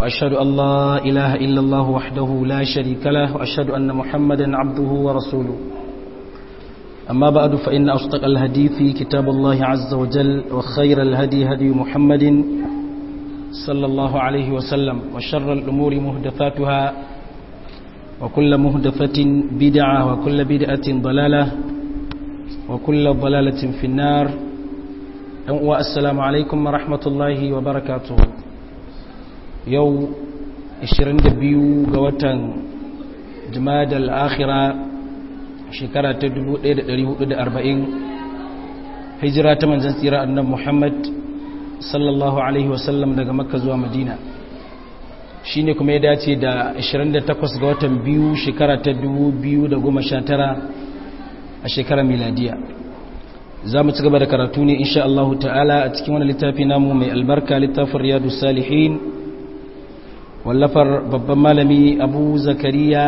وأشهد أن لا إله إلا الله وحده لا شريك له وأشهد أن محمدا عبده ورسوله أما بعد فإن أصدق الهدي كتاب الله عز وجل وخير الهدي هدي محمد صلى الله عليه وسلم وشر الأمور مهدفاتها وكل مهدفة بدعة وكل بدعة ضلالة وكل ضلالة في النار والسلام عليكم ورحمة الله وبركاته يو 22 ga watan jumada al-akhira shekara ta 1440 hijira ta manzon tsira annabi Muhammad sallallahu alaihi wasallam daga makka zuwa madina shine kuma ya dace da 28 ga watan biyu shekara ta 2019 a shekarar miladiya za mu ci gaba da karatu ne insha Allah ta'ala a cikin wani littafi namu mai albarka littafin riyadu salihin wallafar babban malami abu zakariya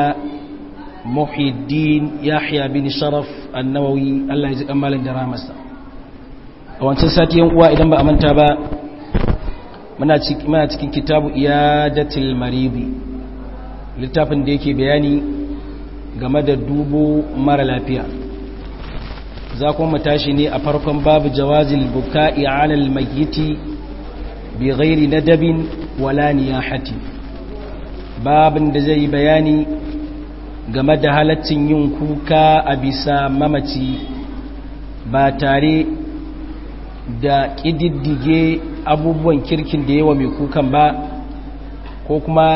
muhiddin yahya bin sharaf annawawi Allah ya ji kamalin da ramasa a wancan sati yan uwa idan ba a manta ba muna cikin kitabu iyadatil maridi littafin da yake bayani game da dubo mara lafiya za kuma tashi ne a farkon babu jawazil buka'i alal mayyiti bi ghairi nadabin wala niyahati babin da zai bayani game da halaccin yin kuka a bisa mamaci ba tare da ƙididdige abubuwan kirkin da yawa mai kukan ba ko kuma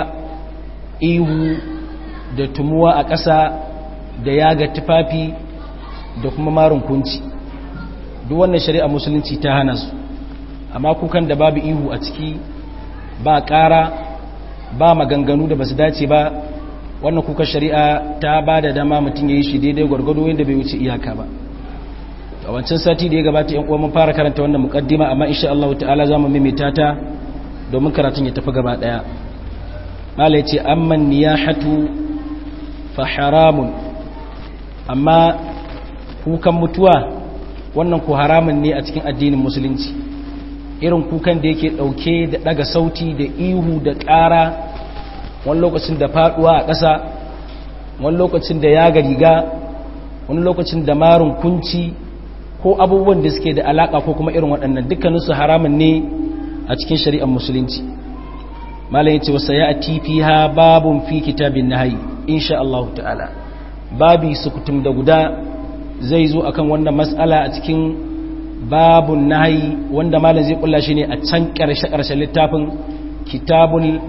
ihu da tumuwa a ƙasa da yaga tufafi da kuma marin kunci duk wannan shari'a musulunci ta hana su amma kukan da babu ihu a ciki ba ƙara ba maganganu da ba su dace ba wannan kukan shari'a ta ba da dama mutum ya yi shi daidai gwargwado yadda bai wuce iyaka ba a wancan sati da ya gabata yan uwa mun fara karanta wannan mukaddima amma insha Allah ta'ala za mu maimaita ta domin karatun ya tafi gaba daya mala yace amman niyahatu fa haramun amma kukan mutuwa wannan ku haramun ne a cikin addinin musulunci irin kukan da yake dauke da daga sauti da ihu da ƙara wani lokacin da faduwa a ƙasa wani lokacin da yaga riga wani lokacin da marin kunci ko abubuwan da suke da alaka ko kuma irin waɗannan dukkaninsu haramun ne a cikin shari'ar musulunci malam yace wasa ya fiha babun fi kitabin nahyi insha Allah ta'ala babi sukutum da guda zai zo akan wannan mas'ala a cikin babun nahyi wanda malam zai kulla shi ne a can karshe karshen littafin kitabul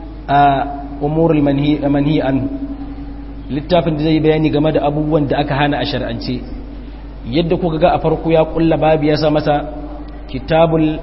umurul manhi manhi an littafin da zai bayani game da abubuwan da aka hana a shar'ance yadda kuka ga a farko ya kulla babu ya sa masa kitabul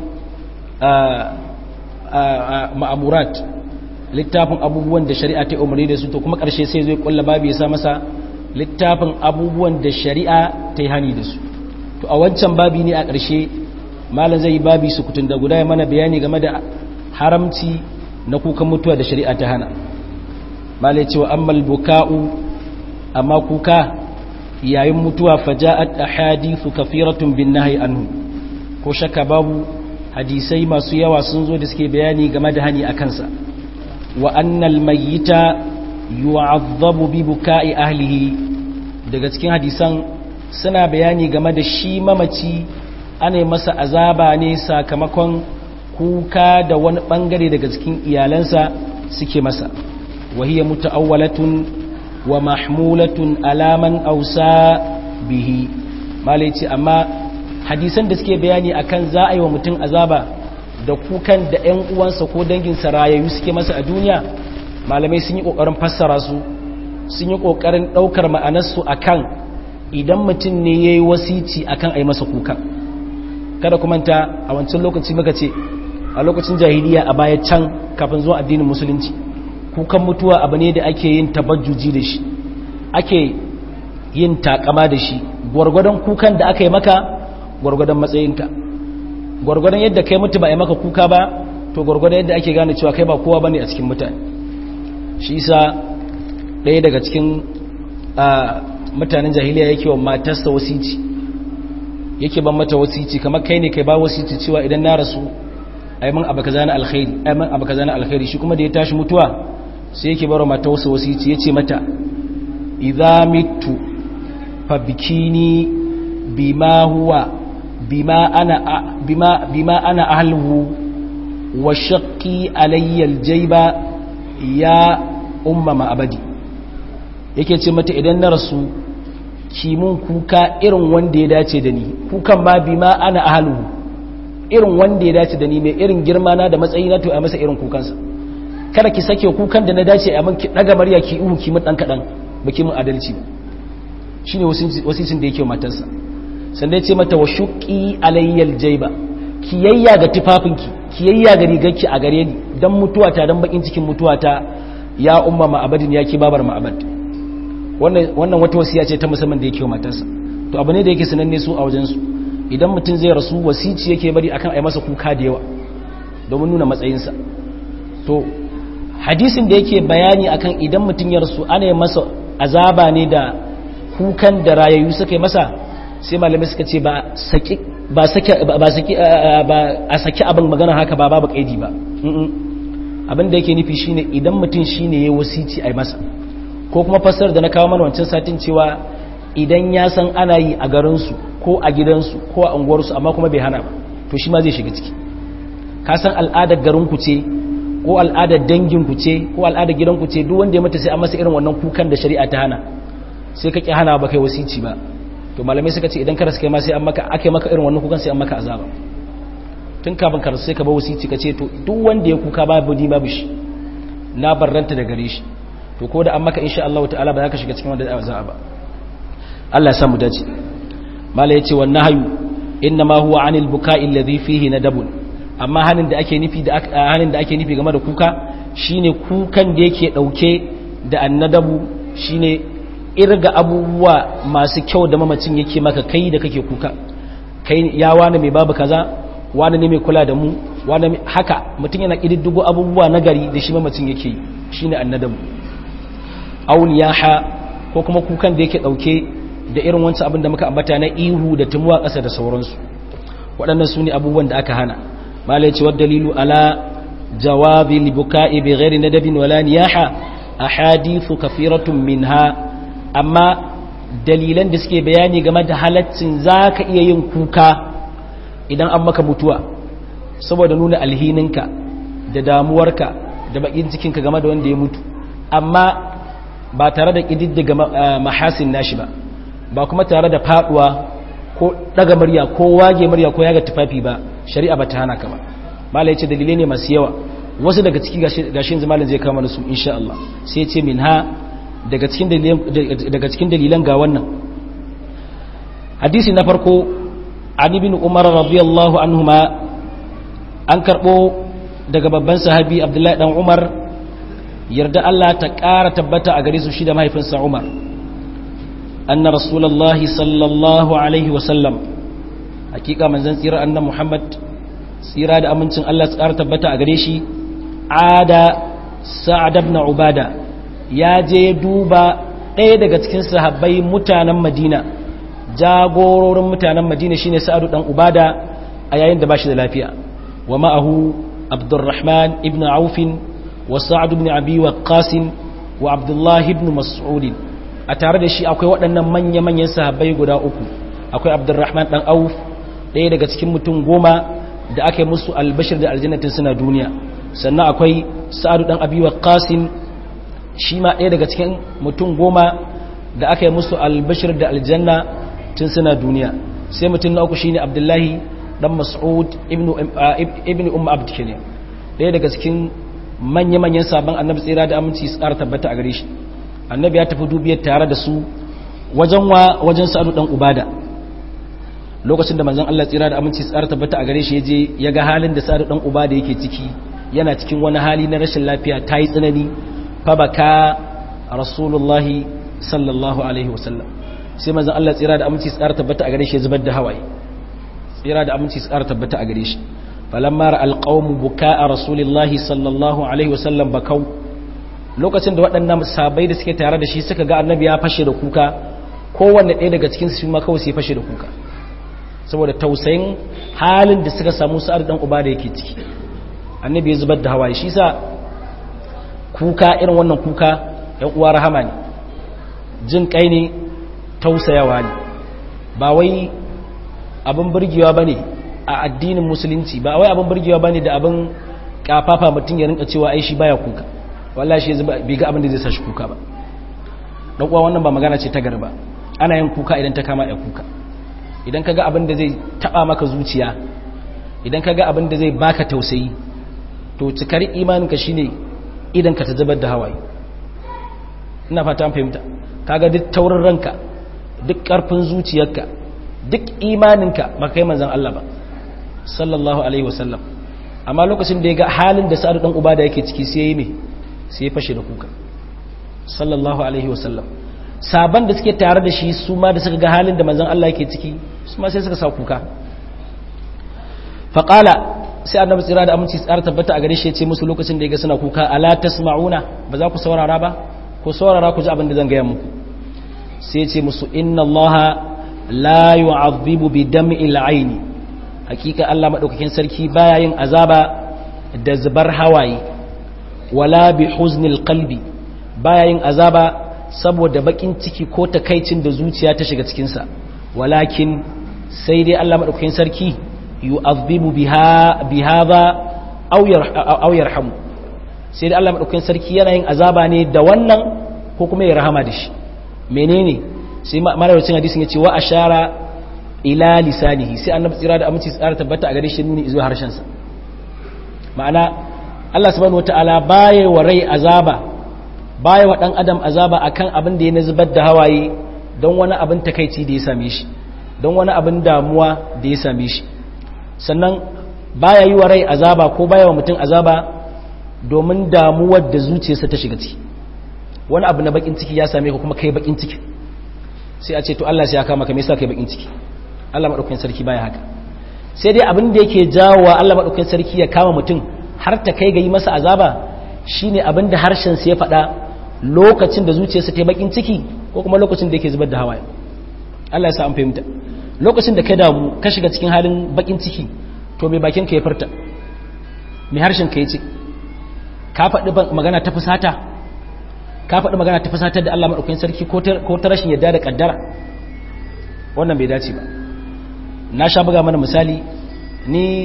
ma'amurat littafin abubuwan da shari'a ta umarni da su to kuma ƙarshe sai zai kulla babu ya sa masa littafin abubuwan da shari'a ta yi hani da su to a wancan babi ne a ƙarshe malam zai yi babi su kutun da guda ya mana bayani game da haramci na kukan mutuwa da shari'a ta hana malai cewa ammal buka'u amma kuka yayin mutuwa faja'at ahadithu kafiratun bin nahyi anhu ko shakka babu hadisai masu yawa sun zo da suke bayani game da hani akan sa wa annal mayyita yu'azzabu bi buka'i ahlihi daga cikin hadisan suna bayani game da shi mamaci ana masa azaba ne sakamakon kuka da wani bangare daga cikin iyalansa suke masa wa hiya muta'awwalatun wa mahmulatun alaman ausa bihi malai ce amma hadisan da suke bayani akan za a yi wa mutum azaba da kukan da 'yan uwansa ko danginsa rayayyu suke masa a duniya malamai sun yi ƙoƙarin fassara su sun yi ƙoƙarin ɗaukar ma'anarsu akan idan mutum ne ya yi wasici akan a yi masa kukan kada kumanta a wancan lokaci muka ce a lokacin jahiliya a baya can kafin zuwa addinin musulunci kukan mutuwa abu ne da ake yin tabajjuji da shi ake yin takama da shi gwargwadon kukan da aka yi maka gwargwadon matsayinka gwargwadon yadda kai mutu ba a maka kuka ba to gwargwadon yadda ake gane cewa kai ba kowa bane a cikin mutane shi isa ɗaya daga cikin mutanen jahiliya yake wa matarsa wasici yake ban mata wasici kamar kai ne kai ba wasici cewa idan na rasu aiman abu kaza na alkhairi aiman abu kaza na alkhairi shi kuma da ya tashi mutuwa sai yake baro mata wasu wasici yace mata idza mitu fa bikini bima huwa bima ana bima bima ana ahluhu wa shaqqi alayya aljayba ya umma ma abadi yake ce mata idan na rasu kimun kuka irin wanda ya dace da ni kukan ma bima ana ahluhu irin wanda ya dace da ni mai irin girma na da matsayi na to a masa irin kukansa kada ki sake kukan da na dace a man ki daga murya ki ihu ki mun dan kadan baki mun adalci shine wasisin da yake matarsa sannan ya ce mata wa shuqi alayyal jayba kiyayya ga tufafinki kiyayya ga rigarki a gare ni dan mutuwata dan bakin cikin mutuwata ya umma ma'abadin ya ki babar ma'abad wannan wannan wata wasiya ce ta musamman da yake matarsa to abu ne da yake sananne su a wajen su idan mutum zai rasu wasici yake bari akan a yi masa kuka da yawa domin nuna matsayinsa to hadisin da yake bayani akan idan mutum ya rasu ana yi masa azaba ne da kukan da rayayyu suka yi masa sai malamai suka ce ba saki ba saki ba saki ba a saki abin magana haka ba babu kaidi ba abin da yake nufi shine idan mutum shine yayi wasici a yi masa ko kuma fasar da na kawo mana wancan satin cewa idan ya san ana yi a garinsu ko a gidansu ko a unguwarsu amma kuma bai hana ba to shi ma zai shiga ciki ka san al'adar garinku ce ko al'adar danginku ce ko al'adar gidanku ce duk wanda ya mata sai an masa irin wannan kukan da shari'a ta hana sai ka ki hana ba kai wasici ba to malamai suka ce idan ka rasu kai ma sai an maka ake maka irin wannan kukan sai an maka azaba tun kafin ka rasu sai ka ba wasici ka ce to duk wanda ya kuka babu ni babu shi na barranta da gare shi to ko da an maka insha Allah ta'ala ba za ka shiga cikin wanda za ba Allah ya samu dace mala yace wan nahyu inna ma huwa anil buka'i alladhi fihi nadabun amma hanin da ake nufi da hanin da ake nufi game da kuka shine kukan da yake dauke da annadabu shine irga abubuwa masu kyau da mamacin yake maka kai da kake kuka kai ya wani mai babu kaza wani ne mai kula da mu wani haka mutum yana kididdigo abubuwa nagari da shi mamacin yake yi shine annadabu auliyaha ko kuma kukan da yake dauke da irin wancan abin da muka ambata na ihu da tumuwa ƙasa da sauransu waɗannan su ne abubuwan da aka hana mala ya ce wadda dalilu ala jawabi libuka'i bi ghairi nadabin wala niyaha ahadithu kafiratun minha amma dalilan da suke bayani game da halaccin zaka iya yin kuka idan an maka mutuwa saboda nuna alhininka da damuwarka da bakin cikinka game da wanda ya mutu amma ba tare da ƙididdiga mahasin nashi ba ba kuma tare da faduwa ko daga murya ko wage murya ko yaga tufafi ba shari'a ba ta hana ka ba malai ce dalilai ne masu yawa wasu daga ciki gashin zamalin zai kama da su insha Allah sai ce min ha daga cikin dalilan daga cikin dalilan ga wannan hadisi na farko an ibn umar radiyallahu anhuma an karbo daga babban sahabi abdullahi dan umar yarda Allah ta ƙara tabbata a gare su shi da mahaifinsa umar أن رسول الله صلى الله عليه وسلم حقيقة من زن سيرة أن محمد سيرة أمنتن الله سكارة تبتا أغريشي عاد سعد بن عبادة يا جي دوبا ɗaya daga cikin sahabbai mutanen Madina jagororin mutanen Madina shine Sa'adu dan Ubada a yayin da bashi da lafiya wa ma'ahu Abdurrahman ibn Auf wa Sa'd ibn Abi Waqqas wa Abdullah ibn Mas'ud a tare da shi akwai waɗannan manya-manyan sahabbai guda uku akwai abdurrahman ɗan auf ɗaya daga cikin mutum goma da aka yi musu albashir da aljannatin suna duniya sannan akwai sa'adu ɗan abi qasim shi ma ɗaya daga cikin mutum goma da aka yi musu albashir da aljanna tun suna duniya sai mutum na uku shine abdullahi ɗan mas'ud ibn umma abd kenan ɗaya daga cikin manya-manyan sabon annabi tsira da aminci su ƙara tabbata a gare shi annabi ya tafi dubiyar tare da su wajen wa wajen sa'adu dan ubada lokacin da manzon Allah tsira da aminci tsara tabbata a gare shi yaje ya ga halin da sa'adu dan ubada yake ciki yana cikin wani hali na rashin lafiya ta yi tsanani fa baka rasulullahi sallallahu alaihi wasallam sai manzon Allah tsira da aminci tsara tabbata a gare shi ya zubar da hawaye tsira da aminci tsara tabbata a gare shi falamma ra'al qawmu buka'a rasulillahi sallallahu alaihi wasallam bakau lokacin da waɗannan sabai da suke tare da shi suka ga annabi ya fashe da kuka kowanne ɗaya daga cikin su ma kawai sai fashe da kuka saboda tausayin halin da suka samu sa'ad dan uba da yake ciki annabi ya zubar da hawaye shi sa kuka irin wannan kuka yan uwa rahama ne jin kai ne tausayawa ne ba wai abin burgewa bane a addinin musulunci ba wai abin burgewa bane da abin kafafa mutum ya rinka cewa ai shi baya kuka wallahi shi bai ga abin da zai sa shi kuka ba dan uwa wannan ba magana ce ta garba ana yin kuka idan ta kama ya kuka idan kaga abin da zai taba maka zuciya idan kaga abin da zai baka tausayi to cikar imaninka shine idan ka ta zubar da hawaye ina fata an fahimta kaga duk taurin ranka duk karfin zuciyarka duk imaninka ba kai manzon Allah ba sallallahu alaihi wasallam amma lokacin da ya ga halin da sa'adu dan uba da yake ciki sai yi me sai ya fashe da kuka sallallahu alaihi wasallam saban da suke tare da shi su ma da suka ga halin da manzon Allah yake ciki su ma sai suka sa kuka faqala sai annabi tsira da aminci tsara tabbata a gare shi ya ce musu lokacin da ya ga suna kuka ala tasma'una ba za ku saurara ba ko saurara ku ji abin da zan gaya muku sai ya ce musu inna allaha la yu'adhibu bi dam'il aini hakika Allah madaukakin sarki baya yin azaba da zubar hawaye wala bi huznil qalbi baya yin azaba saboda bakin ciki ko takaicin da zuciya ta shiga cikin sa walakin sai dai Allah madaukakin sarki yu'adhibu biha bihadha aw aw yarhamu sai dai Allah madaukakin sarki yana yin azaba ne da wannan ko kuma ya rahama da shi menene sai marawacin hadisin yace wa ashara ila lisanihi sai annabi tsira da aminci tsara tabbata a gare shi nuni zuwa harshen sa ma'ana Allah subhanahu wataala baya wa rai azaba baya wa dan adam azaba akan abin da ya zubar da hawaye don wani abin takaici da ya same shi don wani abin damuwa da ya same shi sannan baya yi wa rai azaba ko baya wa mutum azaba domin damuwar da zuciyarsa ta shiga ciki wani abu na bakin ciki ya same ka kuma kai bakin ciki sai a ce to Allah sai ya kama ka me yasa kai bakin ciki Allah madaukakin sarki baya haka sai dai abin da yake jawowa Allah madaukakin sarki ya kama mutum har ta kai ga yi masa azaba shine abin da harshen sa ya faɗa lokacin da zuciyarsa ta yi bakin ciki ko kuma lokacin da yake zubar da hawaye Allah ya sa an fahimta lokacin da ka damu ka shiga cikin halin bakin ciki to mai bakin ka ya furta mai harshen ka ya ce ka faɗi magana ta fusata ka faɗi magana ta fusatar da Allah maɗaukakin sarki ko ta rashin yadda da ƙaddara wannan bai dace ba na sha buga mana misali ni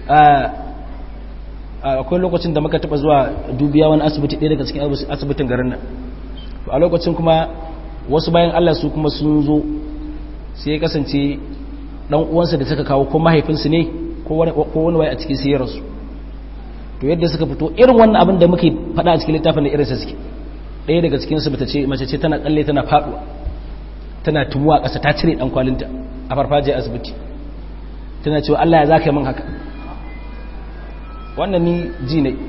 akwai lokacin da muka taɓa zuwa dubiya wani asibiti ɗaya daga cikin asibitin garin nan a lokacin kuma wasu bayan Allah su kuma sun zo sai ya kasance ɗan uwansa da suka kawo ko mahaifinsu ne ko wani waye a cikin sai ya rasu to yadda suka fito irin wannan abin da muke faɗa a cikin littafin da irinsa suke ɗaya daga cikinsu bata ce mace ce tana tsalle tana faɗuwa tana tumuwa ƙasa ta cire ɗan kwalinta a farfajiyar asibiti tana cewa Allah ya za ka yi min haka wannan ni ji ne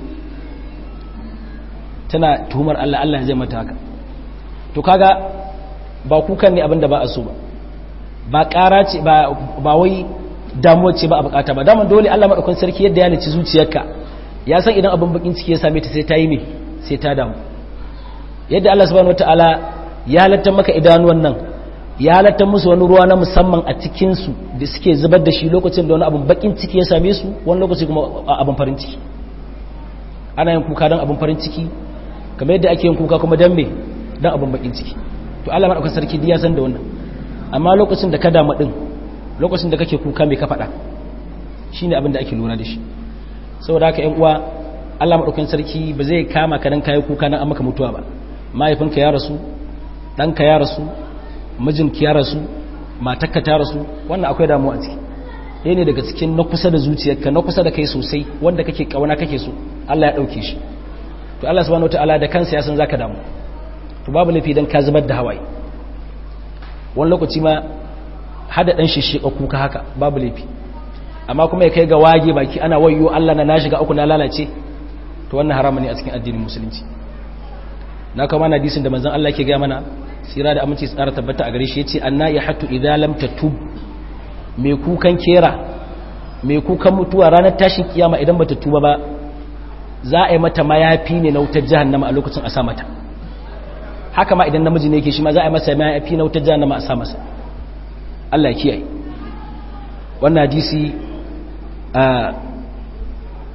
tana tuhumar Allah Allah zai mata haka to kaga ba kukan ne abinda ba a so ba ba ƙara ce ba wai damuwa ce ba a bukata ba daman dole Allah maɗaukun sarki yadda ya naci zuciyarka ya san idan abin bakin ciki ya same ta sai ta yi me sai ta damu yadda Allah subhanahu wataala ya halatta maka idanuwan nan ya halatta musu wani ruwa na musamman a cikin su da suke zubar da shi lokacin da wani abin bakin ciki ya same su wani lokaci kuma abin farin ciki ana yin kuka don abin farin ciki kamar yadda ake yin kuka kuma don me don abin bakin ciki to Allah madaukakin sarki ya san da wannan amma lokacin da ka damu din lokacin da kake kuka mai ka faɗa shine abin da ake lura da shi saboda haka ƴan uwa Allah madaukakin sarki ba zai kama ka dan kai kuka nan an maka mutuwa ba mahaifinka ya rasu ɗanka ya rasu mijinki ya rasu matakka ta rasu wannan akwai damuwa a ciki ɗaya ne daga cikin na kusa da zuciyarka na kusa da kai sosai wanda kake kauna kake so Allah ya ɗauke shi to Allah subhanahu wataala da kansa ya san zaka damu to babu laifi dan ka zubar da hawaye wani lokaci ma hada dan shishika kuka haka babu laifi amma kuma ya kai ga wage baki ana wayyo Allah na na shiga uku na lalace to wannan haramun ne a cikin addinin musulunci na kama na hadisin da manzon Allah ke ga mana sira da aminci tsara tabbata a gare shi yace anna ya hatu idza lam tatub mai kukan kera mai kukan mutuwa ranar tashin kiyama idan bata tuba ba za a yi mata mayafi ne na wutar jahannama a lokacin a sa mata haka ma idan namiji ne yake shi ma za a yi masa mayafi na wutar jahannama a sa masa Allah ya kiyaye wannan hadisi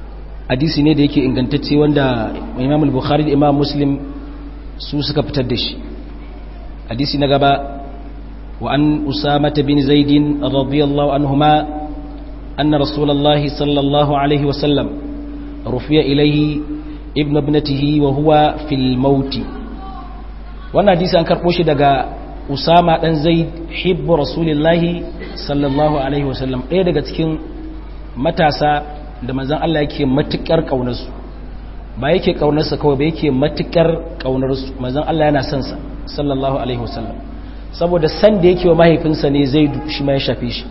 hadisi ne da yake ingantacce wanda imam al-bukhari da imam muslim su suka fitar da shi hadisi na gaba wa an usamata bin zaidin radiyallahu anhuma anna rasulullahi sallallahu alaihi wasallam rufiya ilaihi ibn ibnatihi wa huwa fil mauti wannan hadisi an karbo shi daga usama dan zaid hibbu rasulillahi sallallahu alaihi wasallam ɗaya daga cikin matasa da manzon Allah yake matukar kaunarsu ba yake kaunarsa kawai ba yake matukar kaunarsu manzon Allah yana son sa sallallahu alaihi wasallam saboda san da yake wa mahaifinsa ne zaidu shi ma ya shafe shi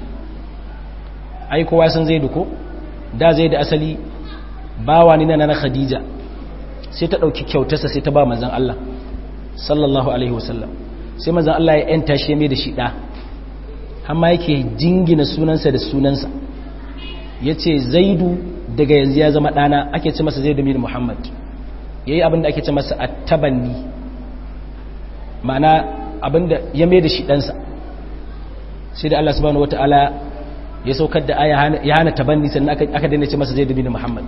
ai kowa san zaidu ko da zaidu asali bawa ne na na khadija sai ta dauki kyautarsa sai ta ba manzon Allah sallallahu alaihi wasallam sai manzon Allah ya yanta shi mai da shi da amma yake jingina sunansa da sunansa yace zaidu daga yanzu ya zama dana ake ce masa zaidu bin muhammad yayi abinda ake ce masa at-tabanni ma'ana abinda ya mai da shi ɗansa sai da Allah subhanahu wata'ala ya saukar da aya ya hana tabanni sannan aka daina ce masa zai dubi Muhammad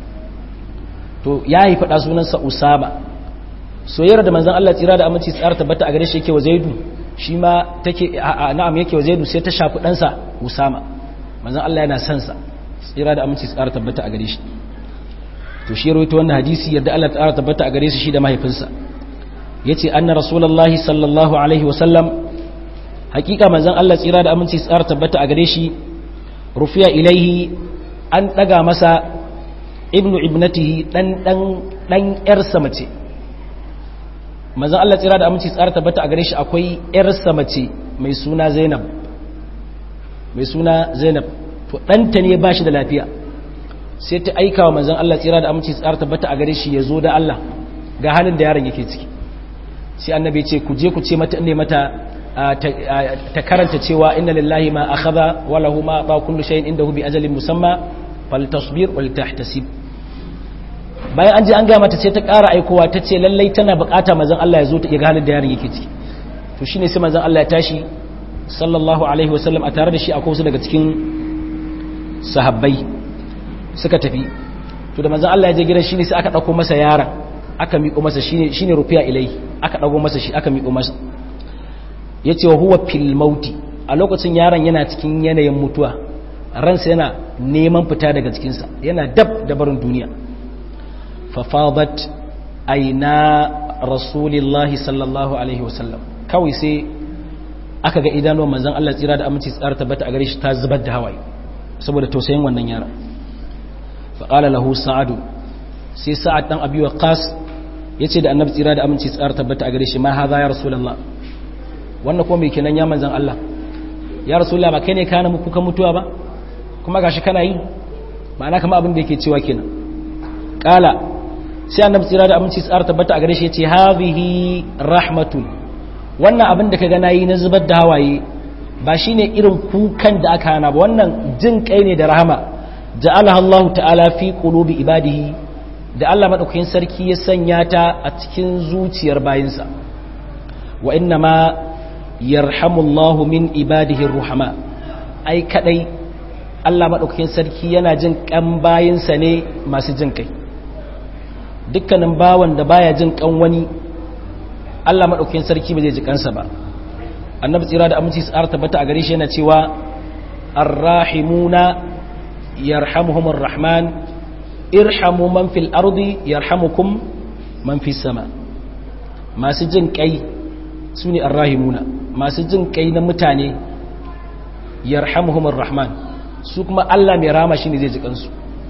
to ya yi faɗa sunansa Usama soyayyar da manzon Allah tsira da aminci tsara tabbata a gare shi yake wa Zaidu shi ma take na'am yake wa Zaidu sai ta shafi ɗansa Usama manzon Allah yana son sa tsira da aminci tsara tabbata a gare shi to shi rawaito wannan hadisi yadda Allah tsara tabbata a gare shi shi da mahaifinsa yace anna rasulullahi sallallahu alaihi wasallam hakika manzon Allah tsira da aminci tsara tabbata a gare shi rufiya ilaihi an daga masa ibnu ibnatihi dan dan dan yarsa mace manzon Allah tsira da aminci tsara tabbata a gare shi akwai yarsa mace mai suna Zainab mai suna Zainab to danta ne ba shi da lafiya sai ta aika wa manzon Allah tsira da aminci tsara tabbata a gare shi ya zo da Allah ga halin da yaron yake ciki sai annabi ce ku je ku ce mata ne mata ta karanta cewa inna lillahi ma akhadha wa lahu ma ata kullu shay'in indahu bi ajalin musamma faltasbir wal tahtasib bayan an je an ga mata sai ta ƙara aikowa ta ce lallai tana bukata manzon Allah ya zo ta ga halin da yaron yake ciki to shine sai manzon Allah ya tashi sallallahu alaihi wasallam a tare da shi akwai wasu daga cikin sahabbai suka tafi to da manzon Allah ya je gidan shine sai aka dauko masa yaron aka miƙo masa shine shine rufiya ilai aka dago masa shi aka miƙo masa yace wa huwa fil mauti a lokacin yaron yana cikin yanayin mutuwa ransa yana neman fita daga cikin sa yana dab da barin duniya fa fadat aina rasulillahi sallallahu alaihi wasallam kawai sai aka ga idanuwan manzon Allah tsira da aminci tsara tabbata a gare shi ta zubar da hawaye saboda tausayin wannan yaron fa qala lahu sa'adu sai sa'ad dan abi waqas yace da annabi tsira da aminci tsara tabbata a gare shi ma hadha ya rasulullah wannan ko me kenan ya manzon Allah ya rasulullah ba kai ne kana muku kan mutuwa ba kuma gashi kana yi ma'ana kamar abin da yake cewa kenan qala sai annabi tsira da aminci tsara tabbata a gare shi yace hadhihi rahmatun wannan abin da kaga nayi na zubar da hawaye ba shine irin kukan da aka hana ba wannan jin kai ne da rahama ja'alaha Allah ta'ala fi qulubi ibadihi da Allah maɗaukakin sarki ya sanya ta a cikin zuciyar bayinsa wa inna ma yarhamullahu min ibadihi ruhama ai kadai Allah maɗaukakin sarki yana jin kan bayinsa ne masu jin kai dukkanin bawan da baya jin kan wani Allah maɗaukakin sarki ba zai ji kansa ba annabi tsira da aminci tsara tabbata a gare shi yana cewa arrahimuna yarhamuhumur rahman irhamu man fil ardi yarhamukum man fis sama masu jin kai sune arrahimuna masu jin kai na mutane yarhamuhumur rahman su kuma Allah mai rama shine zai ji kansu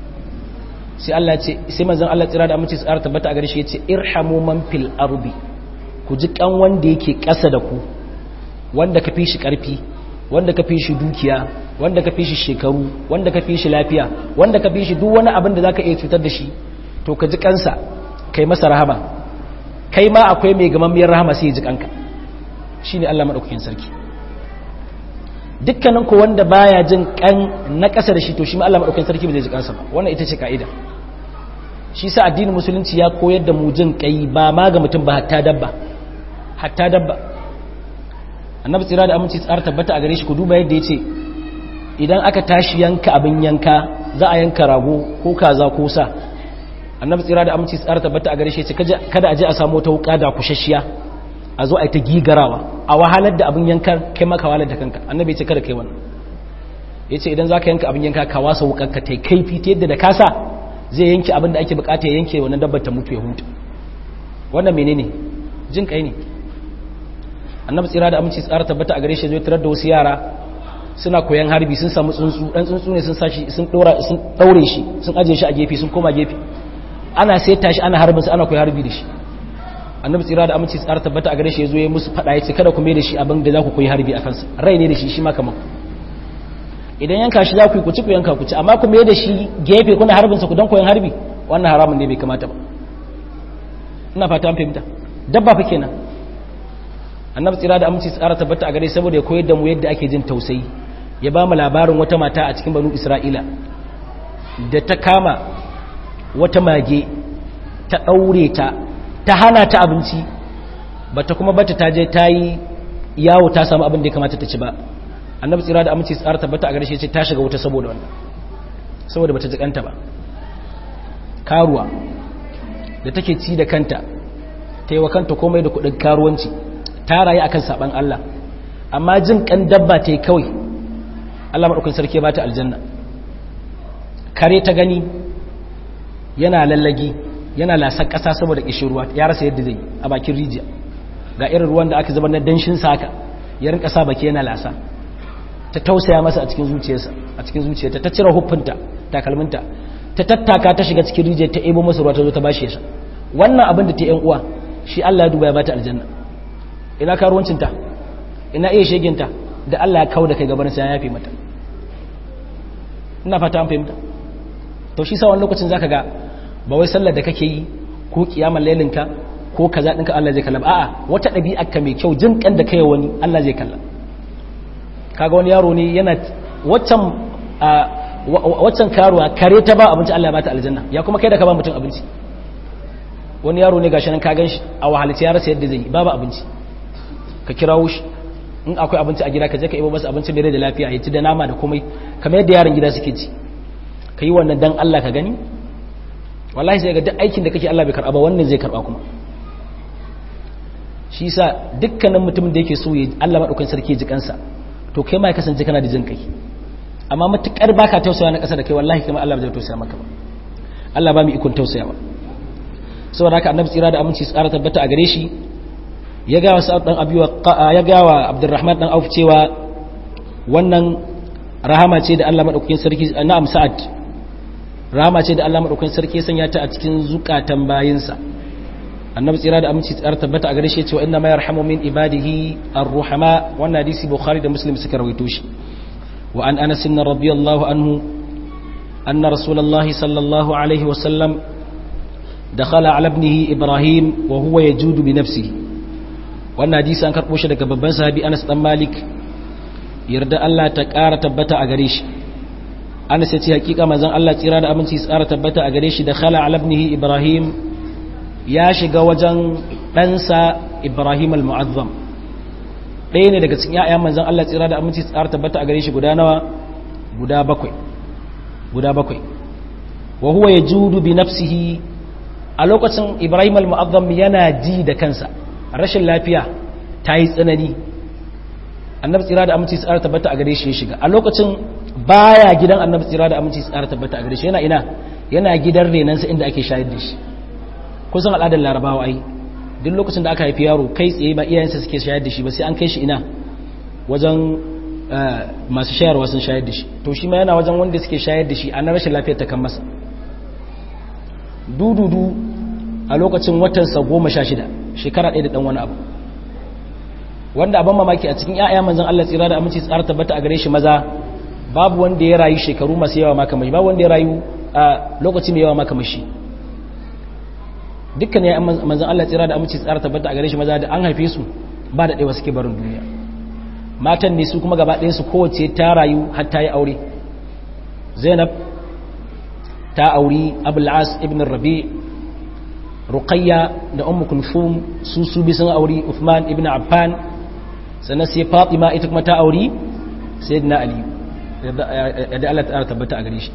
sai Allah ce sai manzon Allah tsira da amince tsara tabbata a gare shi yace irhamu man fil ardi ku ji kan wanda yake ƙasa da ku wanda ka fi shi ƙarfi wanda ka fi shi dukiya wanda ka fi shi shekaru wanda ka fi shi lafiya wanda ka fi shi duk wani abin da za ka iya cutar da shi to ka ji kansa kai masa rahama kai ma akwai mai gamammiyar rahama sai ya ji kanka shi ne Allah maɗaukakin sarki dukkanin ko wanda baya jin kan na ƙasa da shi to shi ma Allah maɗaukakin sarki ba zai ji kansa ba wannan ita ce ka'ida shi sa addinin musulunci ya koyar da mu jin kai ba ma ga mutum ba hatta dabba hatta dabba annabi tsira da aminci tsara tabbata a gare shi ku duba yadda ya ce idan aka tashi yanka abin yanka za a yanka rago ko kaza ko sa annabi tsira da aminci tsara tabbata a gare shi ce kada a je a samu wata wuka da kushashiya a zo a yi ta gigarawa a wahalar da abin yankan kai maka wahalar da kanka annabi ce kada kai wannan ya ce idan za ka yanka abin yanka ka wasa wukanka ta kaifi ta yadda da kasa zai yanke abin da ake bukata ya yanke wannan dabbar ta mutu ya huta wannan menene jin kai ne annabi tsira da aminci tsara tabbata a gare shi zai tarar da wasu yara suna koyan harbi sun samu tsuntsu dan tsuntsu ne sun sashi sun dora sun daure shi sun aje shi a gefe sun koma gefe ana saita shi ana harbin sa ana koyi harbi da shi annabi tsira da aminci tsara tabbata a gare shi yazo ya musu fada yace kada ku mai da shi abin da za ku koyi harbi a kansa rai ne da shi shi ma kaman idan yanka shi za ku yi ku ci ku yanka ku ci amma ku mai da shi gefe kuna harbin sa ku dan koyan harbi wannan haramun ne bai kamata ba ina fata an fahimta dabba fa kenan annabi tsira da aminci tsara tabbata a gare saboda ya koyar da mu yadda ake jin tausayi ya ba mu labarin wata mata a cikin banu isra'ila da ta kama wata mage ta ɗaure ta ta hana ta abinci ba ta kuma bata ta je ta yi yawo ta samu abin da ya kamata ta ci ba annabi tsira da aminci tsara tabbata a gare shi ce ta shiga wuta saboda wannan saboda bata jikanta ba karuwa da take ci da kanta ta yi wa kanta komai da kuɗin karuwanci ta rayu akan saban Allah amma jin kan dabba ta yi kawai Allah maɗaukin sarki ba ta aljanna kare ta gani yana lallagi yana lasar ƙasa saboda ƙishin ruwa ya rasa yadda zai a bakin rijiya ga irin ruwan da aka zama na danshin saka ya rinka sa baki yana lasa ta tausaya masa a cikin zuciyarsa a cikin zuciyarta ta cire huffinta takalminta ta tattaka ta shiga cikin rijiyar ta ebo masa ruwa ta zo ta bashi ya wannan abin da ta yan uwa shi Allah ya duba ya bata aljanna ina karuwancinta ina iya sheginta da Allah ya kawo da kai gaban sai ya yafe mata ina fata an fahimta to shi sa wani lokacin zaka ga ba wai sallar da kake yi ko kiyamar lailinka ko kaza dinka Allah zai kalla a'a wata ɗabi'ar ka mai kyau jin kan da kai wani Allah zai kalla kaga wani yaro ne yana waccan waccan karuwa kare ta ba abinci Allah ya bata aljanna ya kuma kai da ka ba mutum abinci wani yaro ne gashi nan ka gan shi a wahalci ya rasa yadda zai yi babu abinci ka kirawo shi in akwai abinci a gida ka je ka ibo masa abinci mai da lafiya ya ci da nama da komai kamar yadda yaran gida suke ci ka yi wannan dan Allah ka gani wallahi sai ga duk aikin da kake Allah bai karba ba wannan zai karba kuma shi yasa dukkanin mutumin da yake so ya Allah madaukakin sarki ji kansa to kai ma ya kasance kana da jin kai amma matukar baka tausaya na kasa da kai wallahi kamar Allah bai tausaya maka ba Allah ba mu ikon tausayawa saboda haka annabi tsira da aminci tsara tabbata a gare shi ya ga wasu dan abiwa ya ga wa Abdurrahman dan Auf cewa wannan rahama ce da Allah madaukakin sarki na'am Sa'ad rahama ce da Allah madaukakin sarki ya sanya ta a cikin zukatan bayinsa annabi tsira da aminci tsara tabbata a gare shi cewa inna ma yarhamu min ibadihi ar-ruhama wannan hadisi Bukhari da Muslim suka rawaito shi wa an Anas radiyallahu anhu anna Rasulullahi sallallahu alaihi wa sallam دخل على ابنه إبراهيم وهو يجود بنفسه wannan hadisi an karɓo shi daga babban sahabi Anas dan Malik yarda Allah ta ƙara tabbata a gare shi Anas ya ce hakika manzon Allah tsira da aminci tsara tabbata a gare shi da khala ala ibnihi Ibrahim ya shiga wajen ɗansa Ibrahim al-Mu'azzam ɗaya ne daga cikin ƴaƴan manzon Allah tsira da aminci tsara tabbata a gare shi guda nawa guda bakwai guda bakwai wa huwa yajudu bi nafsihi a lokacin ibrahim al-mu'azzam yana ji da kansa rashin lafiya ta yi tsanani annabi tsira da aminci tsara tabbata a gare shi ya shiga a lokacin baya gidan annabi tsira da aminci tsara tabbata a gare shi yana ina yana gidan renansa inda ake shayar da shi kusan al'adar larabawa ai duk lokacin da aka haifi yaro kai tsaye ba iyayensa suke shayar da shi ba sai an kai shi ina wajen masu shayarwa sun shayar da shi to shi ma yana wajen wanda suke shayar da shi a na rashin lafiyar ta kan masa dududu a lokacin watansa goma sha shida shekara ɗaya da ɗan wani abu wanda abin mamaki a cikin ‘ya'ya manzan Allah tsira da aminci tsara tabbata a gare shi maza babu wanda ya rayu shekaru masu yawa makamashi babu wanda ya rayu a lokaci mai yawa makamashi dukkan ‘ya'yan manzan Allah tsira da aminci tsara tabbata a gare shi maza da an haife su ba da ɗewa suke barin duniya matan ne su kuma gaba ɗayansu kowace ta rayu har ta yi aure zainab ta auri abul'as ibn rabi ruqayya da ummu kulthum su su bi sun auri uthman ibn affan sannan sai fatima ita kuma ta auri sayyidina ali yadda Allah ta tabbata a gare shi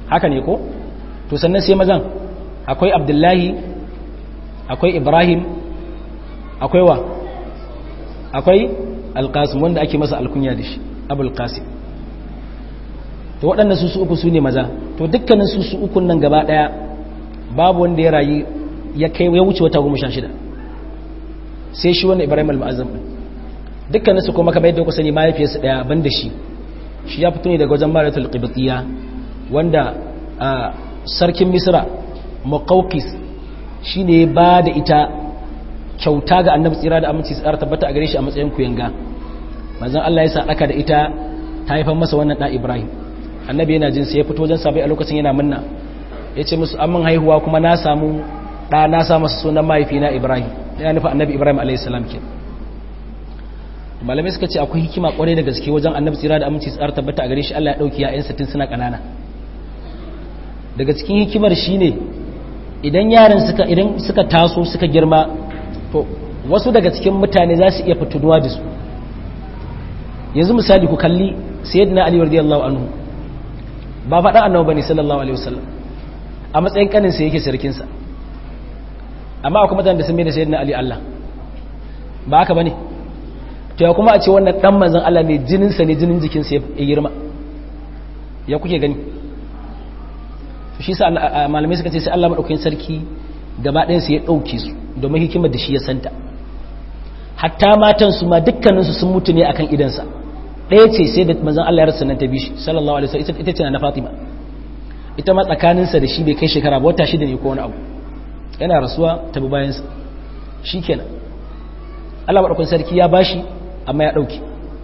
haka ne ko to sannan sai mazan akwai abdullahi akwai ibrahim akwai wa akwai alkasim wanda ake masa alkunya da shi abul qasim to waɗannan su su uku su ne maza to dukkanin su su ukun nan gaba ɗaya babu wanda ya rayu ya kai ya wuce wata goma sha shida sai shi wannan ibrahim al-ma'azzam din dukkanin su kuma kamar yadda ku sani mahaifiyarsa ɗaya ban da shi shi ya fito ne daga wajen maratul qibtiyya wanda sarkin misra muqawqis shine ba da ita kyauta ga annabi tsira da aminci tsara tabbata a gare shi a matsayin kuyanga manzon Allah ya sadaka da ita ta haifar masa wannan da Ibrahim annabi yana jin sai ya fito wajen sabai a lokacin yana munna yace musu an mun haihuwa kuma na samu da na sa masa sunan mahaifina Ibrahim ya nufa annabi Ibrahim alayhi salam ke malamai suka ce akwai hikima kwarai da gaske wajen annabi tsira da aminci tsara tabbata a gare shi Allah ya dauki ya'yan satin suna kanana daga cikin hikimar shine idan yaran suka idan suka taso suka girma to wasu daga cikin mutane za su iya fitunuwa da su yanzu misali ku kalli sayyidina ali radiyallahu anhu ba faɗa annabi bane sallallahu alaihi wasallam a matsayin kanin sa yake sarkin sa amma akwai mutanen da sun mai da sayyidina ali Allah ba haka bane to ya kuma a ce wannan dan manzon Allah ne jinin sa ne jinin jikin sa ya girma ya kuke gani to shi sa malamai suka ce sai Allah madaukakin sarki gaba ɗayan su ya ɗauke su domin hikimar da shi ya santa hatta matan su ma dukkanin su sun mutu ne akan idansa ɗaya ce sai da manzon Allah ya rasa nan ta bi shi sallallahu alaihi wasallam ita ce na Fatima ita ma tsakanin sa da shi bai kai shekara ba wata shida ne ko wani abu yana rasuwa ta bi bayan sa shikenan Allah madaukakin sarki ya bashi amma ya ɗauke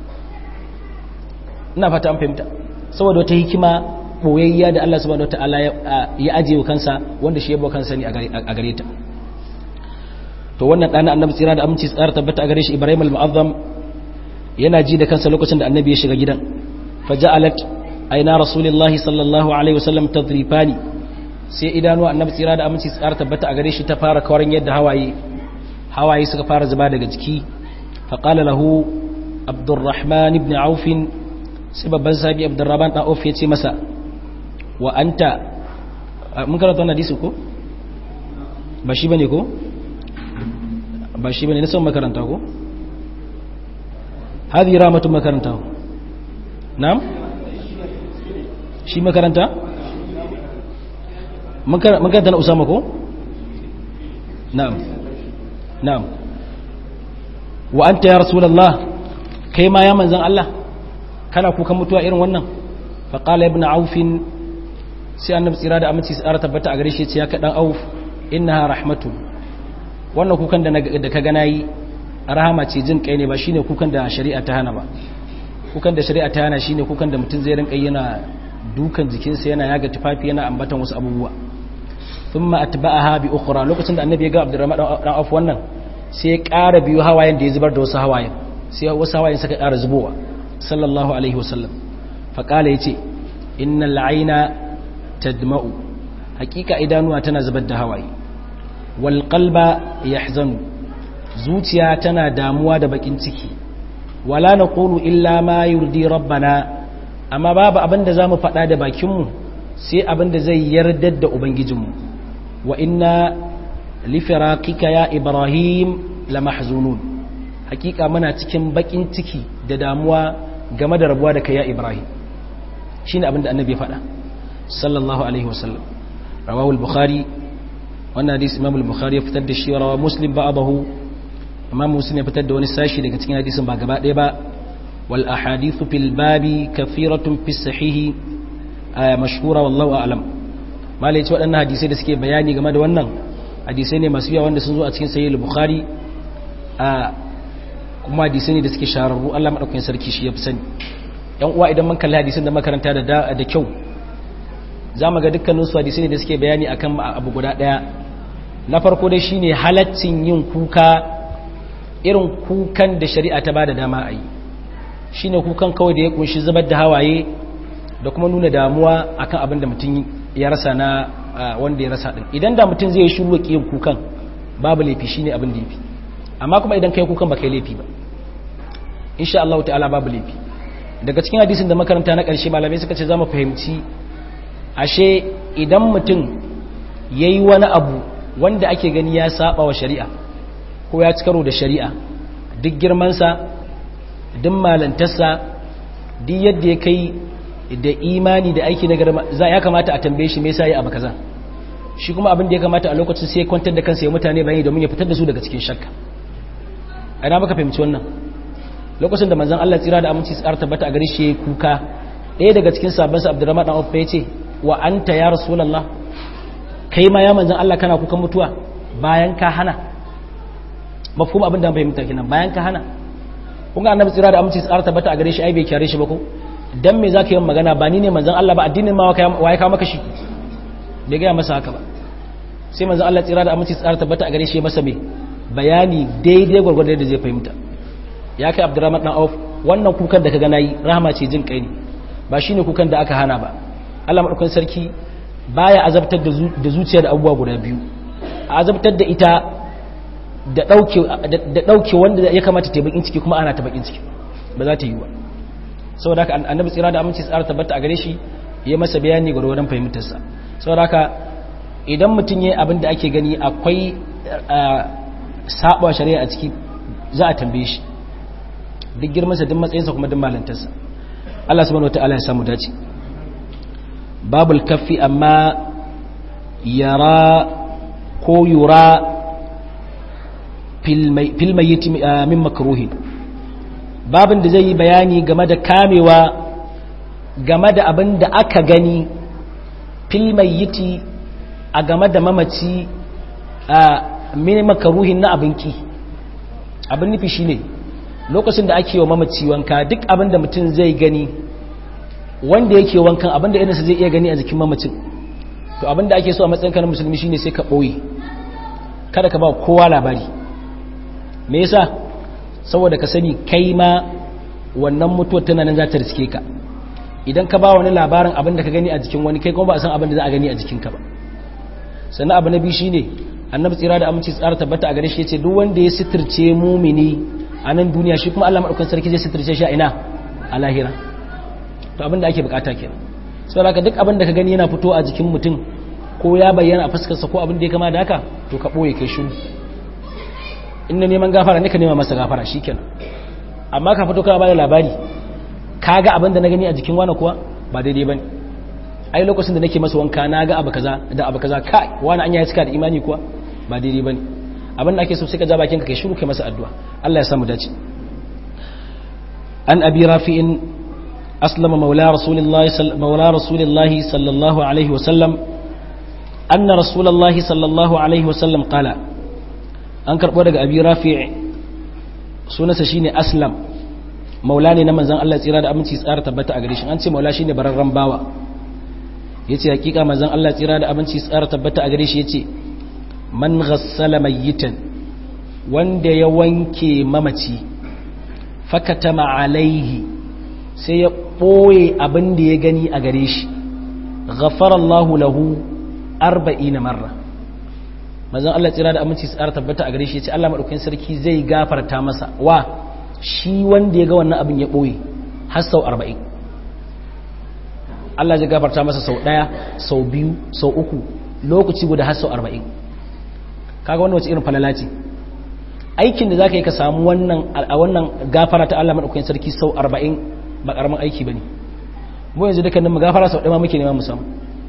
ina fata an fahimta saboda wata hikima boyayya da Allah subhanahu wataala ya ajiye kansa wanda shi yabo kansa ne a gare ta to wannan dana annabi tsira da aminci tsara tabbata a gare shi Ibrahim al-Mu'azzam yana ji da kansa lokacin da annabi ya shiga gidan faja'alat aina rasulullahi sallallahu alaihi wasallam tadrifani sai idanu annabi tsira da aminci tsara tabbata a gare shi ta fara kawarin yadda hawaye hawaye suka fara zuba daga jiki faqala lahu Abdurrahman ibn Auf sai babban sahabi Abdurrahman dan Auf ya ce masa wa anta mun karanta wannan hadisi ko ba shi bane ko ba shi bane na san makaranta ko hadi ramatu makaranta na'am shi makaranta mun karanta na usama ko na'am na'am wa anta ya rasulullah kai ma ya manzan Allah kana kukan mutuwa irin wannan faqala ibn aufin sai annabi tsira da aminci tsara tabbata a gare shi ce ya kaɗan auf innaha rahmatu wannan kukan da ka gana yi rahama ce jin kai ne ba shine kukan da shari'a ta hana ba kukan da shari'a ta hana shine kukan da mutum zai rinka yana dukan jikinsa yana yaga tufafi yana ambatan wasu abubuwa thumma atba'aha bi ukhra lokacin da annabi ya ga abdurrahman dan auf wannan sai ya ƙara biyu hawayen da ya zubar da wasu hawayen sai wasu hawayen suka ƙara zubowa sallallahu alaihi wasallam faqala yace innal aina tadma'u hakika idanuwa tana zubar da hawaye wal qalba yahzanu zuciya tana damuwa da bakin ciki wala naqulu illa ma yurdi rabbana amma babu abinda zamu faɗa da bakinmu sai abinda zai yardar da ubangijinmu wa inna li firaqika ya ibrahim lamahzunun hakika muna cikin bakin ciki da damuwa game da rabuwa da kai ya ibrahim shine abinda annabi ya faɗa sallallahu alaihi wasallam rawahu al-bukhari wannan hadisi imam al-bukhari ya fitar da shi rawa muslim ba'dahu imam muslim ya fitar da wani sashi daga cikin hadisin ba gaba ɗaya ba wal ahadithu fil babi kathiratun fi sahihi mashhura wallahu a'lam malai ce waɗannan hadisai da suke bayani game da wannan hadisai ne masu yawa wanda sun zo a cikin sahih al-bukhari kuma hadisai ne da suke shararru Allah madaukakin sarki shi ya fi sani yan uwa idan mun kalli hadisin da makaranta da da kyau za mu ga dukkanin su hadisi ne da suke bayani akan abu guda daya na farko dai shine halaccin yin kuka irin kukan da shari'a ta bada dama a yi shine kukan kawai da ya kunshi zubar da hawaye da kuma nuna damuwa akan abin da mutum ya rasa na wanda ya rasa din idan da mutum zai shiru yin kukan babu laifi shine abin da yafi amma kuma idan kai kukan ba kai laifi ba insha Allah ta'ala babu laifi daga cikin hadisin da makaranta na ƙarshe malamai suka ce za mu fahimci ashe idan mutum ya yi wani abu wanda ake gani ya saba wa shari'a ko ya ci karo da shari'a duk girmansa duk malantarsa duk yadda ya kai da imani da aiki na garma za ya kamata a tambaye shi me yasa yi abu kaza shi kuma abin da ya kamata a lokacin sai ya kwantar da kansa ya mutane bayani domin ya fitar da su daga cikin shakka ana maka fahimci wannan lokacin da manzon Allah tsira da aminci tsara tabbata a gare shi yayi kuka ɗaya daga cikin sabon sa Abdurrahman dan Auf ya ce wa anta ya rasulullah kai ma ya manzon Allah kana kukan mutuwa bayan ka hana mafhum abin da fahimta kenan bayan ka hana kun ga annabi tsira da aminci tsara tabbata a gare shi ai bai kyare shi ba ko dan me zaka yi magana ba ni ne manzon Allah ba addinin ma waye ka maka shi bai ga masa haka ba sai manzon Allah tsira da aminci tsara tabbata a gare shi masa me bayani daidai gwargwadon da zai fahimta ya kai Abdurrahman dan Auf wannan kukan da ka ga nayi rahama ce jin kai ne ba shine kukan da aka hana ba Allah madaukakin sarki baya azabtar da zuciya da abubuwa guda biyu a azabtar da ita da ɗauke wanda ya kamata ta bakin ciki kuma ana ta bakin ciki ba za ta yi ba saboda haka annabi tsira da aminci tsara tabbata a gare shi ya masa bayani gwargwadon fahimtarsa saboda haka idan mutum ya abin da ake gani akwai saba shari'a a ciki za a tambaye shi duk girmansa duk matsayinsa kuma duk malantarsa Allah subhanahu wataala ya samu dace babul kaffi amma yara ko yura filmayiti min makaruhin babin da zai yi bayani game da kamewa game da abin da aka gani filmayiti a game da mamaci a min makaruhin na abinki abin nufi shine lokacin da ake wa mamaci wanka duk abin da mutum zai gani wanda yake wankan abin da irinsa zai iya gani a jikin mamacin to abin da ake so a matsayin kanin musulmi shine sai ka ɓoye kada ka ba kowa labari me yasa saboda ka sani kai ma wannan mutuwar tana nan za ta riske ka idan ka ba wani labarin abin da ka gani a jikin wani kai kuma ba a san abin da za a gani a jikinka ba sannan abu na biyu shine annabi tsira da aminci tsara tabbata a gare shi yace duk wanda ya sitirce mumini a nan duniya shi kuma Allah madaukakin sarki zai sitirce shi a ina a lahira to abin da ake bukata kenan saboda haka duk abin da ka gani yana fito a jikin mutum ko ya bayyana a fuskarsa ko abin da ya kama da haka to ka boye kai shiru in na neman gafara ne ka nema masa gafara shikenan amma ka fito kana bada labari ka ga abin da na gani a jikin wani kuwa ba daidai bane ai lokacin da nake masa wanka na ga abu kaza da abu kaza kai wani an ya cika da imani kuwa ba daidai bane abin da ake so sai ka ja bakin ka kai shiru kai masa addu'a Allah ya samu dace an abi rafi'in aslama maula rasulillahi maula rasulillahi sallallahu alaihi wa sallam anna rasulullahi sallallahu alaihi wa sallam qala an karɓo daga abi rafi' sunansa shine aslam maula ne na manzon Allah tsira da aminci tsara tabbata a gare shi an ce maula shine bararran bawa yace hakika manzon Allah tsira da aminci tsara tabbata a gare shi yace man ghassala mayyitan wanda ya wanke mamaci fakatama alaihi sai ya ɓoye abin da ya gani a gare shi ghafara Allahu lahu arba'ina marra manzon Allah tsira da aminci tsara tabbata a gare shi ya ce Allah madaukakin sarki zai gafarta masa wa shi wanda ya ga wannan abin ya boye har sau 40 Allah zai gafarta masa sau daya sau biyu sau uku lokaci guda har sau 40 kaga wannan wace irin falala ce aikin da zaka yi ka samu wannan a wannan gafara ta Allah madaukakin sarki sau 40 ba karamin aiki bane mu yanzu dukkanin mu gafara sau ɗaya ma muke nema mu samu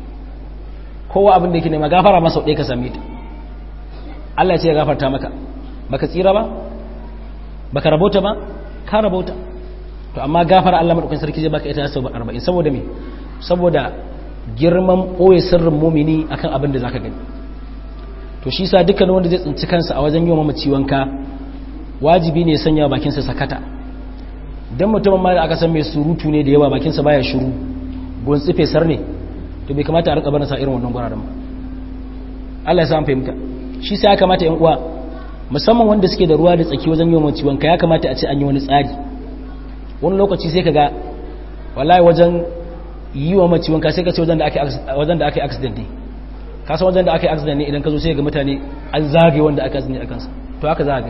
kowa abin da yake nema gafara ma sau ɗaya ka same ta Allah ce ya gafarta maka baka tsira ba baka rabota ba ka rabota to amma gafara Allah madaukakin sarki zai baka ita sau 40 saboda me saboda girman boye sirrin mumini akan abin da zaka gani to shi sa dukkan wanda zai tsinci kansa a wajen yiwa mamaci wanka wajibi ne sanya bakin sa sakata dan mutumin ma da aka san mai surutu ne da yawa bakin sa baya shiru gonsi fesar ne to bai kamata a rika barin sa irin wannan guraren ba Allah ya sa an fahimta shi sai ya kamata yan uwa musamman wanda suke da ruwa da tsaki wajen yawan ciwon ka ya kamata a ce an yi wani tsari wani lokaci sai ka ga wallahi wajen yi wa maciwon ka sai ka ce wajen da aka wajen da aka yi accident ne ka san wajen da aka yi accident ne idan ka zo sai ga mutane an zagaye wanda aka accident a kansa to haka za ga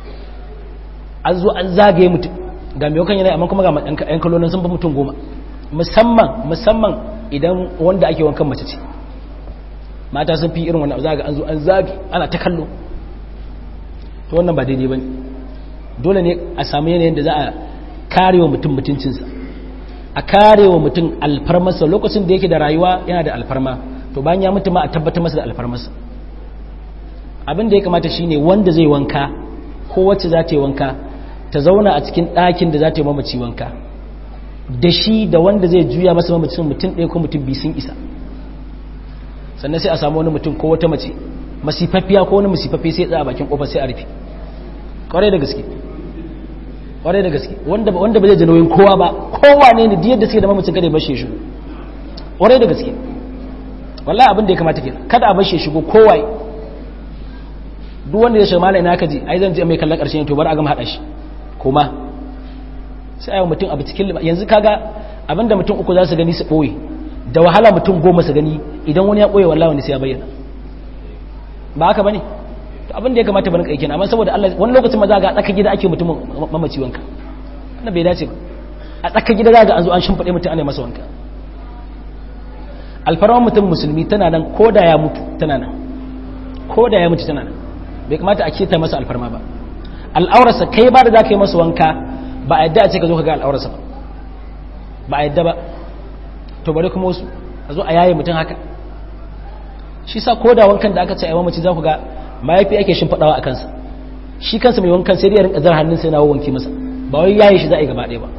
an zo an zagaye mutum ga mai wakan yana amma kuma ga yan kalonin sun fi mutum goma musamman musamman idan wanda ake wankan mace ce mata sun fi irin wannan za ga an zo an zagi ana ta kallo to wannan ba daidai bane dole ne a samu yanayin da za a karewa mutum mutuncinsa a karewa mutum alfarmarsa lokacin da yake da rayuwa yana da alfarma to bayan ya mutu ma a tabbatar masa da alfarmarsa abin da ya kamata shine wanda zai wanka ko wacce za ta yi wanka ta zauna a cikin ɗakin da za ta yi mamaci wanka da shi da wanda zai juya masa mamacin mutum ɗaya ko mutum biyu sun isa sannan sai a samu wani mutum ko wata mace masifaffiya ko wani masifaffi sai tsaya bakin kofar sai a rufe kwarai da gaske kwarai da gaske wanda wanda ba zai ji nauyin kowa ba kowa ne ne yadda suke da mamacin kada ya bashe shi kwarai da gaske wallahi abin da ya kamata kenan kada a bashe shigo kowa duk wanda ya shiga malai na kaji ai zan je mai kallon karshen to bar a gama hada shi kuma sai ayi mutum abu cikin yanzu kaga abinda mutum uku za su gani su boye da wahala mutum goma su gani idan wani ya boye wallahi wani sai ya bayyana ba haka bane to abin da ya kamata bane kai kenan amma saboda Allah wani lokacin ma za ga tsaka gida ake mutum mamaci wanka wannan bai dace ba a tsaka gida za ga an zo an shimfade mutum ana masa wanka alfarman mutum musulmi tana nan ko da ya mutu tana nan ko da ya mutu tana nan bai kamata a keta masa alfarma ba al'aurarsa kai ba da za ka yi masa wanka ba a yadda a ce ka zo ka ga al'aurarsa ba ba a yadda ba to bari kuma wasu a zo a yaye mutum haka shi sa ko da wankan da aka ce a yawan mace za ku ga mayafi ake shimfaɗawa a kansa shi kansa mai wankan sai dai rinka zar hannun sai na wanke masa ba wai yaye shi za a yi gaba ɗaya ba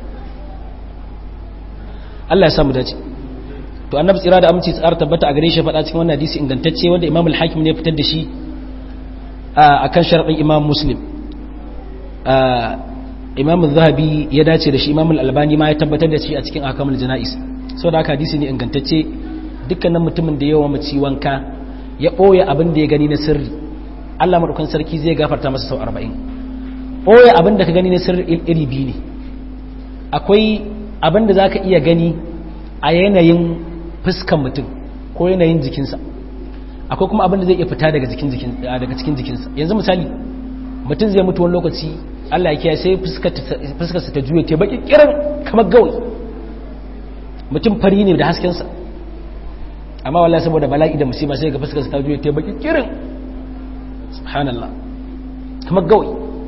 Allah ya samu dace to annabi tsira da aminci tsara tabbata a gare shi faɗa cikin wannan hadisi ingantacce wanda imam al-hakim ne fitar da shi a kan sharaɗin imam muslim imam zahabi ya dace da shi imam al-albani ma ya tabbatar da shi a cikin akamul jana'is saboda haka hadisi ne ingantacce dukkanin mutumin da yawa mace wanka ya ɓoye abin da ya gani na sirri Allah maɗaukan sarki zai gafarta masa sau arba'in ɓoye abin da ka gani na sirri iri biyu ne akwai abin da za ka iya gani a yanayin fuskan mutum ko yanayin jikinsa akwai kuma abin da zai iya fita daga cikin jikinsa yanzu misali mutum zai mutu wani lokaci Allah ya kiyaye sai fuskarsa ta juye ta baki kiran kamar gawai mutum fari ne da haskensa amma wallahi saboda bala'i da musiba sai ga fuskarsa ta juye ta baki kiran subhanallah kamar gawai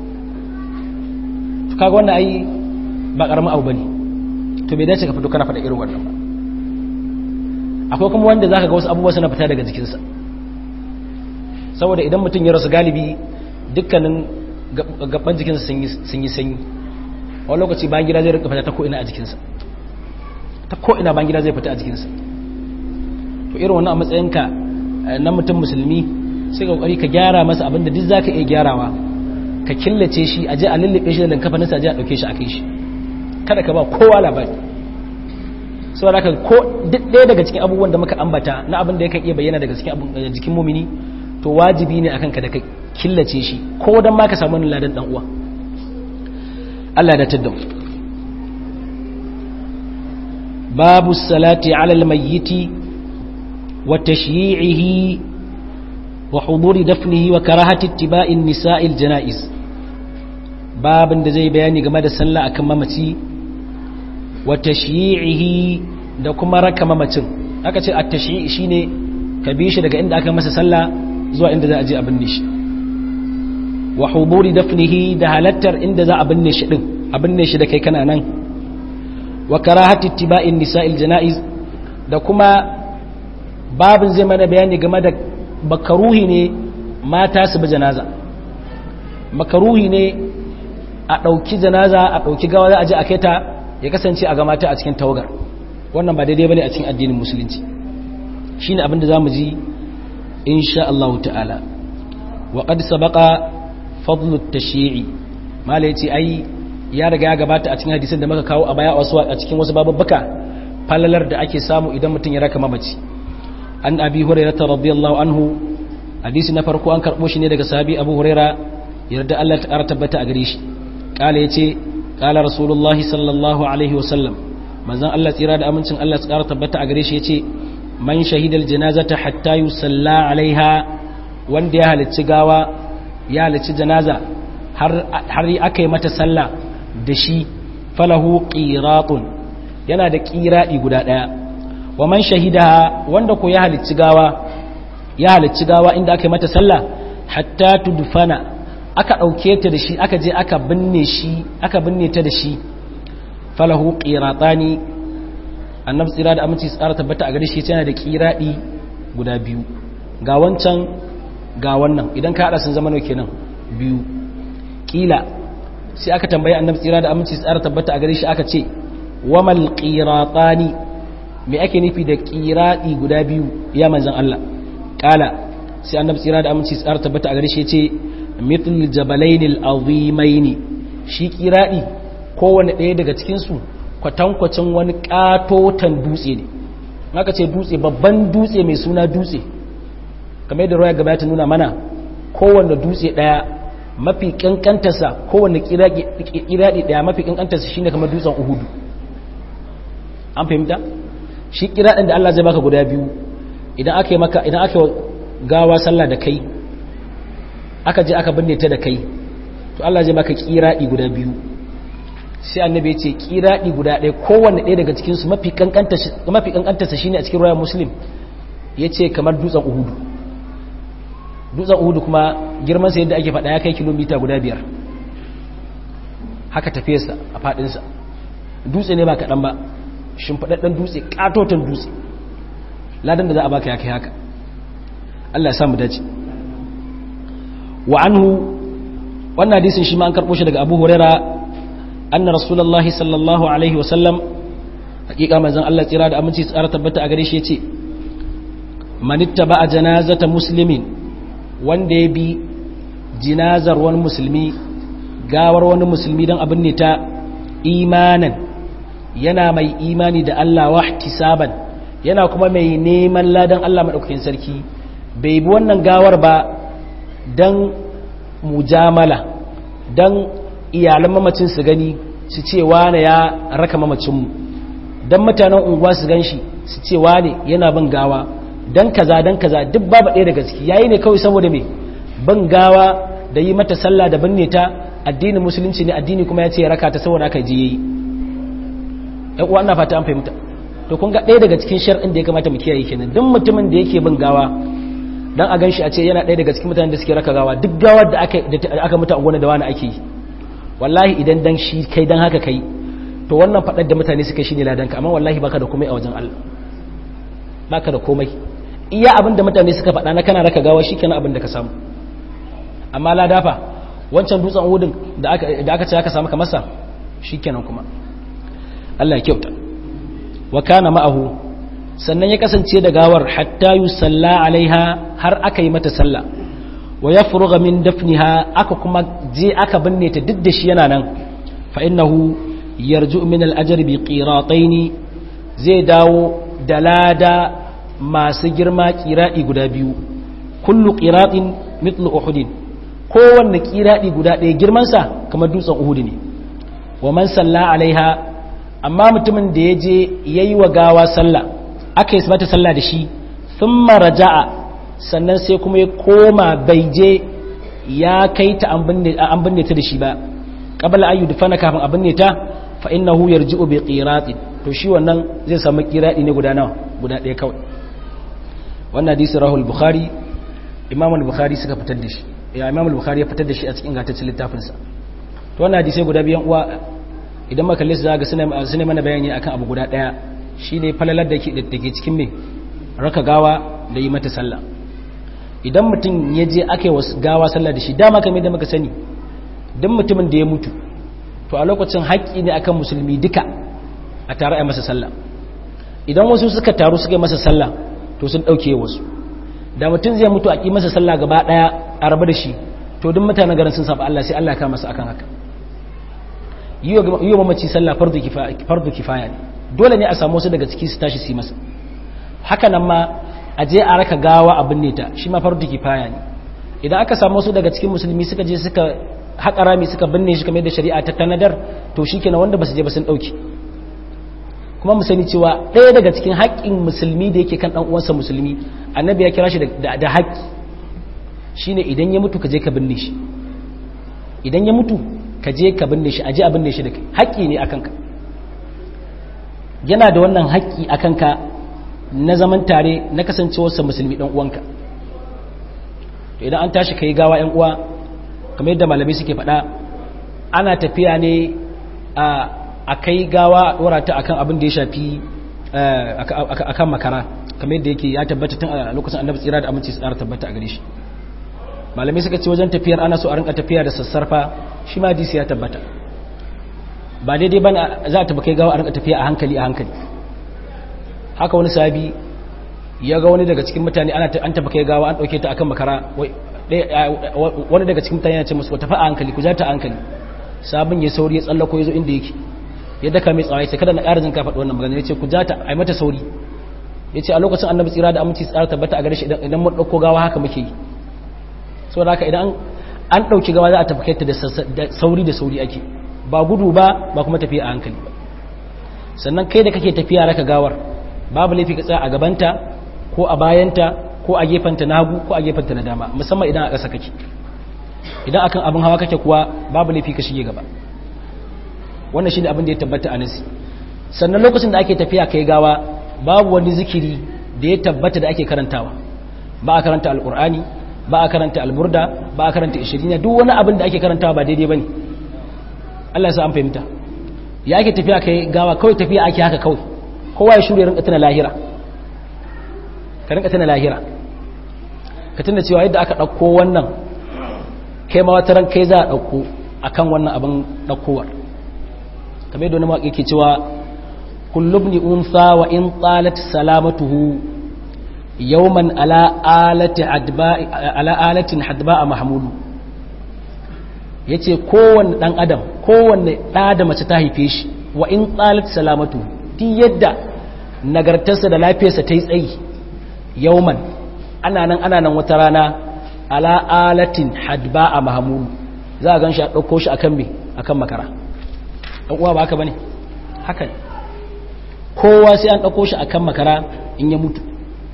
to kaga wannan ai ba karamin abu bane to bai dace ka fito kana faɗa irin wannan ba akwai kuma wanda zaka ga wasu abubuwa suna fita daga jikinsa saboda idan mutum ya rasu galibi dukkanin gaban jikinsa sun yi sanyi wani lokaci bayan gida zai rinka fita ta ko'ina a jikinsa ta ko'ina bayan gida zai fita a jikinsa to irin wannan a matsayinka na mutum musulmi sai kokari ka gyara masa abinda duk zaka iya gyarawa ka killace shi a je a lullube shi da linkafaninsa a je a dauke shi a kai shi kada ka ba kowa labari saboda haka ko duk ɗaya daga cikin abubuwan da muka ambata na abin da yakan iya bayyana daga cikin jikin mumini to wajibi ne akan ka da ka killace shi ko dan ma ka samu wani ladan dan uwa Allah da tadda babu salati ala almayyiti wa tashyi'ihi wa huduri dafnihi wa karahati ittiba'in nisa'il janaiz babin da zai bayani game da sallah akan mamaci wa tashyi'ihi da kuma raka mamacin aka ce at-tashyi' shine ka bi shi daga inda aka masa sallah zuwa inda za a je a binne shi wa huduri dafnihi da halattar inda za a binne shi din a binne shi da kai kana nan wa karahati ittiba'in nisa'il janaiz da kuma babin zai mana bayani game da makaruhi ne mata su bi janaza makaruhi ne a ɗauki janaza a ɗauki gawa za a je a kai ta ya kasance a ga mata a cikin tawagar wannan ba daidai bane a cikin addinin musulunci shine abin da zamu ji insha Allah ta'ala wa qad sabaqa fadlu at-tashyi'i mala yace ai ya riga ya gabata a cikin hadisin da muka kawo a baya wasu a cikin wasu bababbuka falalar da ake samu idan mutum ya raka mamaci an abi hurairah radiyallahu anhu hadisi na farko an karbo shi ne daga sahabi abu hurairah yarda Allah ta ƙara tabbata a gare shi kala yace kala rasulullahi sallallahu alaihi wasallam manzon Allah tsira da amincin Allah ta ƙara tabbata a gare shi yace man shahidal janazata hatta yusalla alaiha wanda ya halicci gawa ya halicci janaza har har aka yi mata sallah da shi falahu qiratun yana da qiradi guda daya wa man shahidaha wanda ko ya halicci gawa ya halicci gawa inda aka yi mata sallah hatta tudfana aka dauke ta da shi aka je aka binne shi aka binne ta da shi falahu qiratani annabi tsira da aminci tsara tabbata a gare shi yana da qiradi guda biyu ga wancan ga wannan idan ka hada sun zama nawa kenan biyu kila sai aka tambayi annabi tsira da aminci tsara tabbata a gare shi aka ce wamal qiratani me ake nufi da qiradi guda biyu ya manzon Allah kala sai annabi tsira da aminci tsara tabbata a gare shi yace mithl jabalain al-azimain shi qiradi kowanne ɗaya daga cikin su kwatankwacin wani katotan dutse ne haka ce dutse babban dutse mai suna dutse kamar yadda roya gaba ta nuna mana kowanne dutse ɗaya mafi kankantarsa kowanne kiradi daya mafi kankantarsa shine kamar dutsen uhudu an fahimta shi kiradin da Allah zai baka guda biyu idan aka yi maka idan aka gawa sallah da kai aka je aka binne ta da kai to Allah zai baka kiradi guda biyu sai annabi ya ce kiradi guda ɗaya kowanne ɗaya daga cikin su mafi kankantarsa mafi kankantarsa shine a cikin royal muslim yace kamar dutsen uhudu dutsen uhudu kuma girmansa yadda ake faɗa ya kai kilomita guda biyar haka tafiyarsa a faɗinsa dutse ne ba kaɗan ba shimfaɗaɗɗen dutse ƙatoton dutse ladan da za a baka ya kai haka Allah ya samu dace wa anhu wannan hadisin shi ma an karɓo shi daga abu huraira anna rasulullahi sallallahu alaihi wasallam hakika manzon Allah tsira da aminci tsara tabbata a gare shi yace manitta ba a janazata muslimin wanda ya bi jinazar wani musulmi gawar wani musulmi don abin ne ta imanan yana mai imani da Allah wahtisaban yana kuma mai neman ladan Allah maɗaukakin sarki bai bi wannan gawar ba don mujamala don iyalan mamacin su gani su ce wane ya raka mamacinmu don mutanen unguwa su gan shi su ce wane yana bin gawa dan kaza dan kaza duk babu ɗaya daga ciki yayi ne kawai saboda me ban gawa da yi mata sallah da binne ta addinin musulunci ne addini kuma ya ce raka ta saboda aka je yayi ɗan uwa ina fata an fahimta to kun ga ɗaya daga cikin shar'in da ya kamata mu kiyaye kenan duk mutumin da yake bin gawa dan a ganshi a ce yana ɗaya daga cikin mutanen da suke raka gawa duk gawar da aka da aka mutu a gona da wani ake yi wallahi idan dan shi kai dan haka kai to wannan faɗar da mutane suka shi ne ladanka amma wallahi baka da komai a wajen Allah baka da komai iya abinda mutane suka faɗa na kana raka gawa shi kenan abinda ka samu amma ladafa wancan dutsen hudun da aka ce aka samu kamarsa shi kenan kuma Allah ya kyauta wa kana ma'ahu sannan ya kasance da gawar hatta yusalla alaiha har aka yi mata sallah wa yafruga min dafniha aka kuma je aka binne ta duk da shi yana nan fa innahu yarju min al-ajr bi qiratayn zai dawo da lada masu girma kiraɗi guda biyu kullu kiraɗin mitlu uhudin kowanne kiraɗi guda ɗaya girmansa kamar dutsen uhudu ne wa man salla alaiha amma mutumin da ya je ya yi wa gawa sallah aka yi mata sallah da shi sun maraja'a sannan sai kuma ya koma bai je ya kai ta an binne ta da shi ba qabla an yudfana kafin a binne ta fa innahu yarji'u bi qiratin to shi wannan zai samu qiradi ne guda nawa guda ɗaya kawai wannan hadisi rahul bukhari imam al-bukhari suka fitar da shi ya imam al-bukhari ya fitar da shi a cikin gataccen littafin sa to wannan hadisi guda biyan uwa idan maka lissa zaga suna suna mana bayani akan abu guda ɗaya shine falalar da ke da ke cikin me raka gawa da yi mata sallah idan mutum ya je aka yi gawa sallah da shi dama kamar da muka sani don mutumin da ya mutu to a lokacin haƙƙi ne akan musulmi duka a tare a masa sallah idan wasu suka taru suka yi masa sallah to sun ɗauke wasu da mutum zai mutu a ƙi masa sallah gaba ɗaya a rabu da shi to duk mutanen garin sun saba Allah sai Allah ka masa akan haka yi wa mamaci sallah fardu kifaya ne dole ne a samu wasu daga ciki su tashi su yi masa haka nan ma a je a raka gawa abin ne ta shi ma fardu kifaya ne idan aka samu wasu daga cikin musulmi suka je suka haƙa rami suka binne shi kamar da shari'a ta tanadar to shi kenan wanda ba su je ba sun ɗauki kuma mu sani cewa ɗaya daga cikin haƙƙin musulmi da yake kan ɗan uwansa musulmi annabi ya kira shi da haƙƙi shine idan ya mutu ka je ka binne shi idan ya mutu ka je ka binne shi a je a binne shi da kai haƙƙi ne akan ka yana da wannan haƙƙi akan ka na zaman tare na kasancewarsa musulmi dan uwanka to idan an tashi kai gawa yan uwa kamar yadda malamai suke faɗa ana tafiya ne a kai gawa a ɗora ta akan abin da ya shafi akan makara kamar yadda yake ya tabbata tun a lokacin annabi tsira da aminci tsara tabbata a gare shi malamai suka ce wajen tafiyar ana so a rinka tafiya da sassarfa shi ma hadisi ya tabbata ba daidai ba za a kai gawa a rinka tafiya a hankali a hankali haka wani sabi ya ga wani daga cikin mutane an taba kai gawa an ɗauke ta akan makara wani daga cikin mutane ya ce musu tafi a hankali ku ja ta a hankali sabon ya sauri ya tsallako ya zo inda yake ya daka mai tsawai sai kada na ƙara jin ka faɗi wannan magana ya ce ku ja ta a yi mata sauri ya ce a lokacin annabi tsira da aminci tsara tabbata a gare shi idan mun ɗauko gawa haka muke yi saboda haka idan an ɗauki gawa za a tafi ta da sauri da sauri ake ba gudu ba ba kuma tafiya a hankali ba sannan kai da kake tafiya raka gawar babu laifi ka tsaya a gabanta ko a bayanta ko a gefenta na hagu ko a gefenta na dama musamman idan a ƙasa kake idan akan abin hawa kake kuwa babu laifi ka shige gaba wannan shine abin da ya tabbata a nasi sannan lokacin da ake tafiya kai gawa babu wani zikiri da ya tabbata da ake karantawa ba a karanta alkur'ani ba a karanta alburda ba a karanta ishirina duk wani abin da ake karantawa ba daidai bane Allah ya sa an fahimta ya ake tafiya kai gawa kawai tafiya ake haka kawai kowa ya shirya rinka tana lahira ka rinka tana lahira ka tuna cewa yadda aka ɗauko wannan kai ma wata ran kai za a ɗauko akan wannan abin ɗaukowar kamar yadda wani mawaƙi ke cewa kullum ni unsa wa in tsalat salamatuhu yawman ala alatin hadba a mahamudu ya ce kowane ɗan adam kowane ɗa da mace ta haife shi wa in tsalat salamatu di yadda nagartarsa da lafiyarsa ta yi tsayi yawman ana nan ana nan wata rana ala alatin hadba a mahamudu za a gan shi a ɗauko shi akan me akan makara ɗan uwa ba haka bane haka ne kowa sai an ɗauko shi akan makara in ya mutu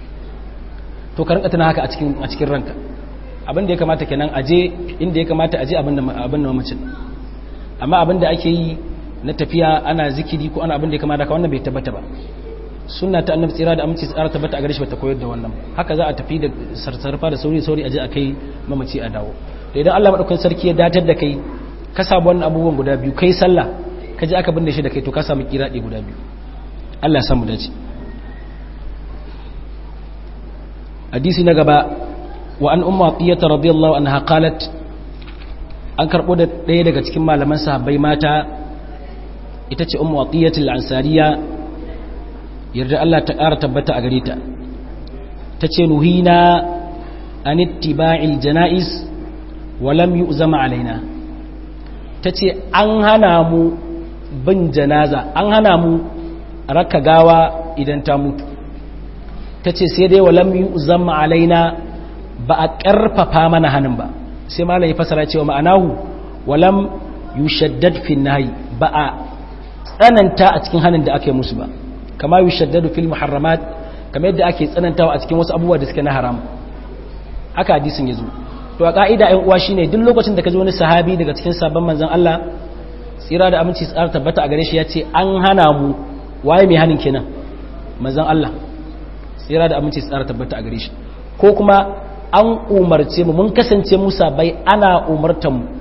to ka rinka tana haka a cikin a cikin ranka abin da ya kamata kenan aje inda ya kamata aje abin da abin da mamacin amma abin da ake yi na tafiya ana zikiri ko ana abin da ya kamata ka wannan bai tabbata ba sunna ta annabi tsira da aminci tsara tabbata a gare shi bata koyar da wannan haka za a tafi da sarsarfa da sauri sauri aje a kai mamaci a dawo da idan Allah madaukakin sarki ya datar da kai ka samu wannan abubuwan guda biyu kai sallah ka je aka binne shi da kai to ka samu kiradi guda biyu Allah ya samu dace hadisi na gaba wa an umma atiyata radiyallahu anha qalat an karbo da ɗaya daga cikin malaman sahabbai mata ita ce ummu atiyatul ansariya yarda Allah ta ƙara tabbata a gare ta tace nuhina an ittiba'il janaiz wa lam yu'zama alaina tace an hana mu bin janaza an hana mu raka gawa idan ta mutu ta ce sai dai walam yi uzamma alaina ba a ƙarfafa mana hannun ba sai malam ya fasara cewa ma'anahu walam yi shaddad fin nahi ba a tsananta a cikin hannun da ake musu ba kama yi shaddadu fil muharramat kama yadda ake tsanantawa a cikin wasu abubuwa da suke na haram haka hadisin ya zo to a ka'ida yan uwa shine duk lokacin da ka ji wani sahabi daga cikin sabon manzon Allah tsira da aminci tsara tabbata a gare shi ya ce an hana mu waye mai hannun kenan manzon Allah tsira da aminci tsara tabbata a gare shi ko kuma an umarce mu mun kasance musa bai ana umartan mu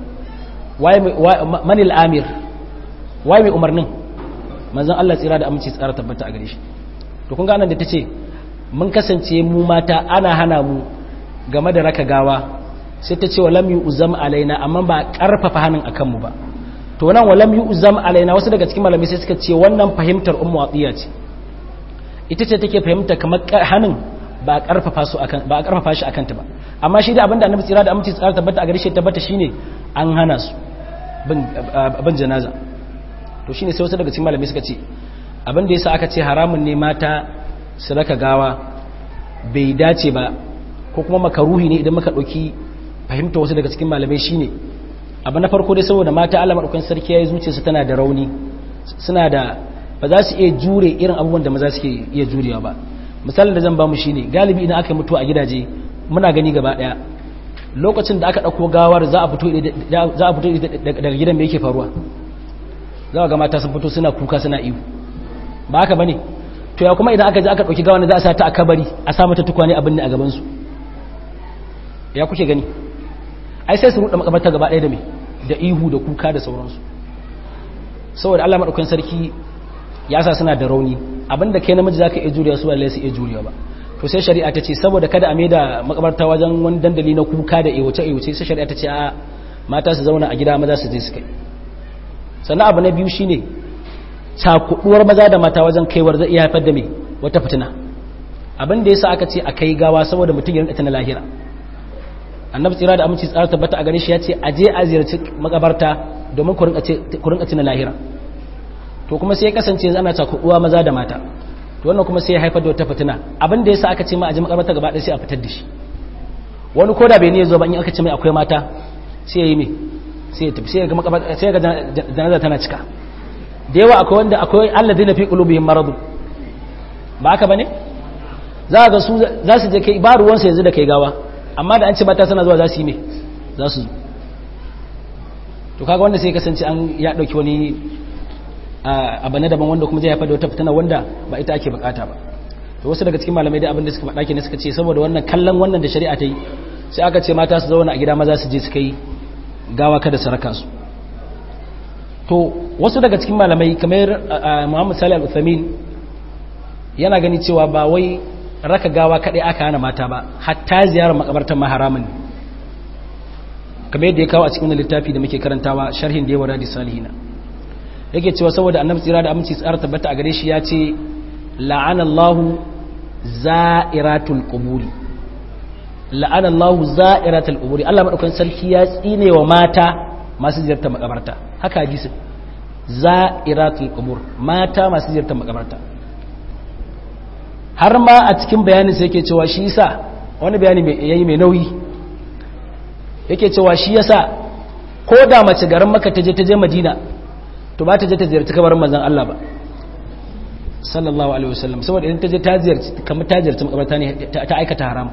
manil amir waye mai umarnin manzon Allah tsira da aminci tsara tabbata a gare shi to kun ga nan da tace mun kasance mu mata ana hana mu game da raka gawa sai ta ce walam yu'zam alaina amma ba karfafa hannun akan mu ba to nan walam yu'zam alaina wasu daga cikin malamai sai suka ce wannan fahimtar ummu atiya ce ita ce take fahimta kamar hannun ba a karfafa su akan ba a karfafa shi akan ta ba amma shi da abinda annabi tsira da aminci tsara tabbata a gare shi tabbata shine an hana su bin janaza to shine sai wasu daga cikin malamai suka ce abin da yasa aka ce haramun ne mata su raka gawa bai dace ba ko kuma makaruhi ne idan muka dauki fahimta wasu daga cikin malamai shine abu na farko dai saboda mata Allah madaukakin sarki yayi zuciyarsu tana da rauni suna da ba za su iya jure irin abubuwan da maza suke iya jurewa ba misalin da zan ba mu shine galibi idan aka mutu a gidaje muna gani gaba daya lokacin da aka dauko gawar za a fito za a fito daga gidan me yake faruwa za ga mata sun fito suna kuka suna iyo ba haka bane to ya kuma idan aka je aka ɗauki gawa za a sa ta a kabari a sa mata tukwane abin ne a gabansu ya kuke gani ai sai su ruɗa makabarta gaba ɗaya da mai da ihu da kuka da sauransu saboda Allah maɗaukan sarki ya sa suna da rauni abinda kai namiji zaka iya juriya su ba lai su iya juriya ba to sai shari'a ta ce saboda kada a maida makabarta wajen wani dandali na kuka da ewace ewace sai shari'a ta ce a mata su zauna a gida maza su je su kai sannan abu na biyu shine cakuduwar maza da mata wajen kaiwar zai iya haifar da me wata fitina abin da yasa aka ce a kai gawa saboda mutum ya rinka na lahira annabi tsira da aminci tsara tabbata a gare shi ya ce a je a ziyarci makabarta domin ku rinka tuna lahira to kuma sai ya kasance yanzu ana cakuduwa maza da mata to wannan kuma sai ya haifar da wata fitina abin da yasa aka ce ma a je makabarta gaba ɗaya sai a fitar da shi wani koda bai ne zo ba in aka ce mai akwai mata sai ya yi me sai ya tafi sai ya ga makabarta sai ya ga janaza tana cika da yawa akwai wanda akwai alladina fi qulubihim marad ba haka bane za ga su za su je kai ba ruwansa yanzu da kai gawa amma da an ce mata suna zuwa za su yi me za su zo to kaga wanda sai kasance an ya dauki wani abu na daban wanda kuma zai haifar da wata fitina wanda ba ita ake bukata ba to wasu daga cikin malamai dai abin da suka faɗa kenan suka ce saboda wannan kallon wannan da shari'a ta yi sai aka ce mata su zauna a gida maza su je su kai gawa kada su raka su to wasu daga cikin malamai kamar Muhammad Salih Al-Uthamin yana gani cewa ba wai raka gawa kadai aka hana mata ba hatta ziyarar makabartar ma haramun ne kamar yadda ya kawo a cikin littafi da muke karantawa sharhin da yawa radi salihina yake cewa saboda annabi tsira da aminci tsara tabbata a gare shi ya ce la'anallahu za'iratul quburi la'anallahu za'iratul quburi Allah madaukakin sarki ya tsine wa mata masu ziyartar makabarta haka hadisin za'iratul qubur mata masu ziyartar makabarta har ma a cikin bayanin sai yake cewa shi yasa wani bayani mai yayi mai nauyi yake cewa shi yasa ko da mace garin Makka ta je ta je Madina to ba ta je ta ziyarci kabarin manzon Allah ba sallallahu alaihi wasallam saboda idan ta je ta ziyarci kamar ta ziyarci makabarta ne ta aikata haram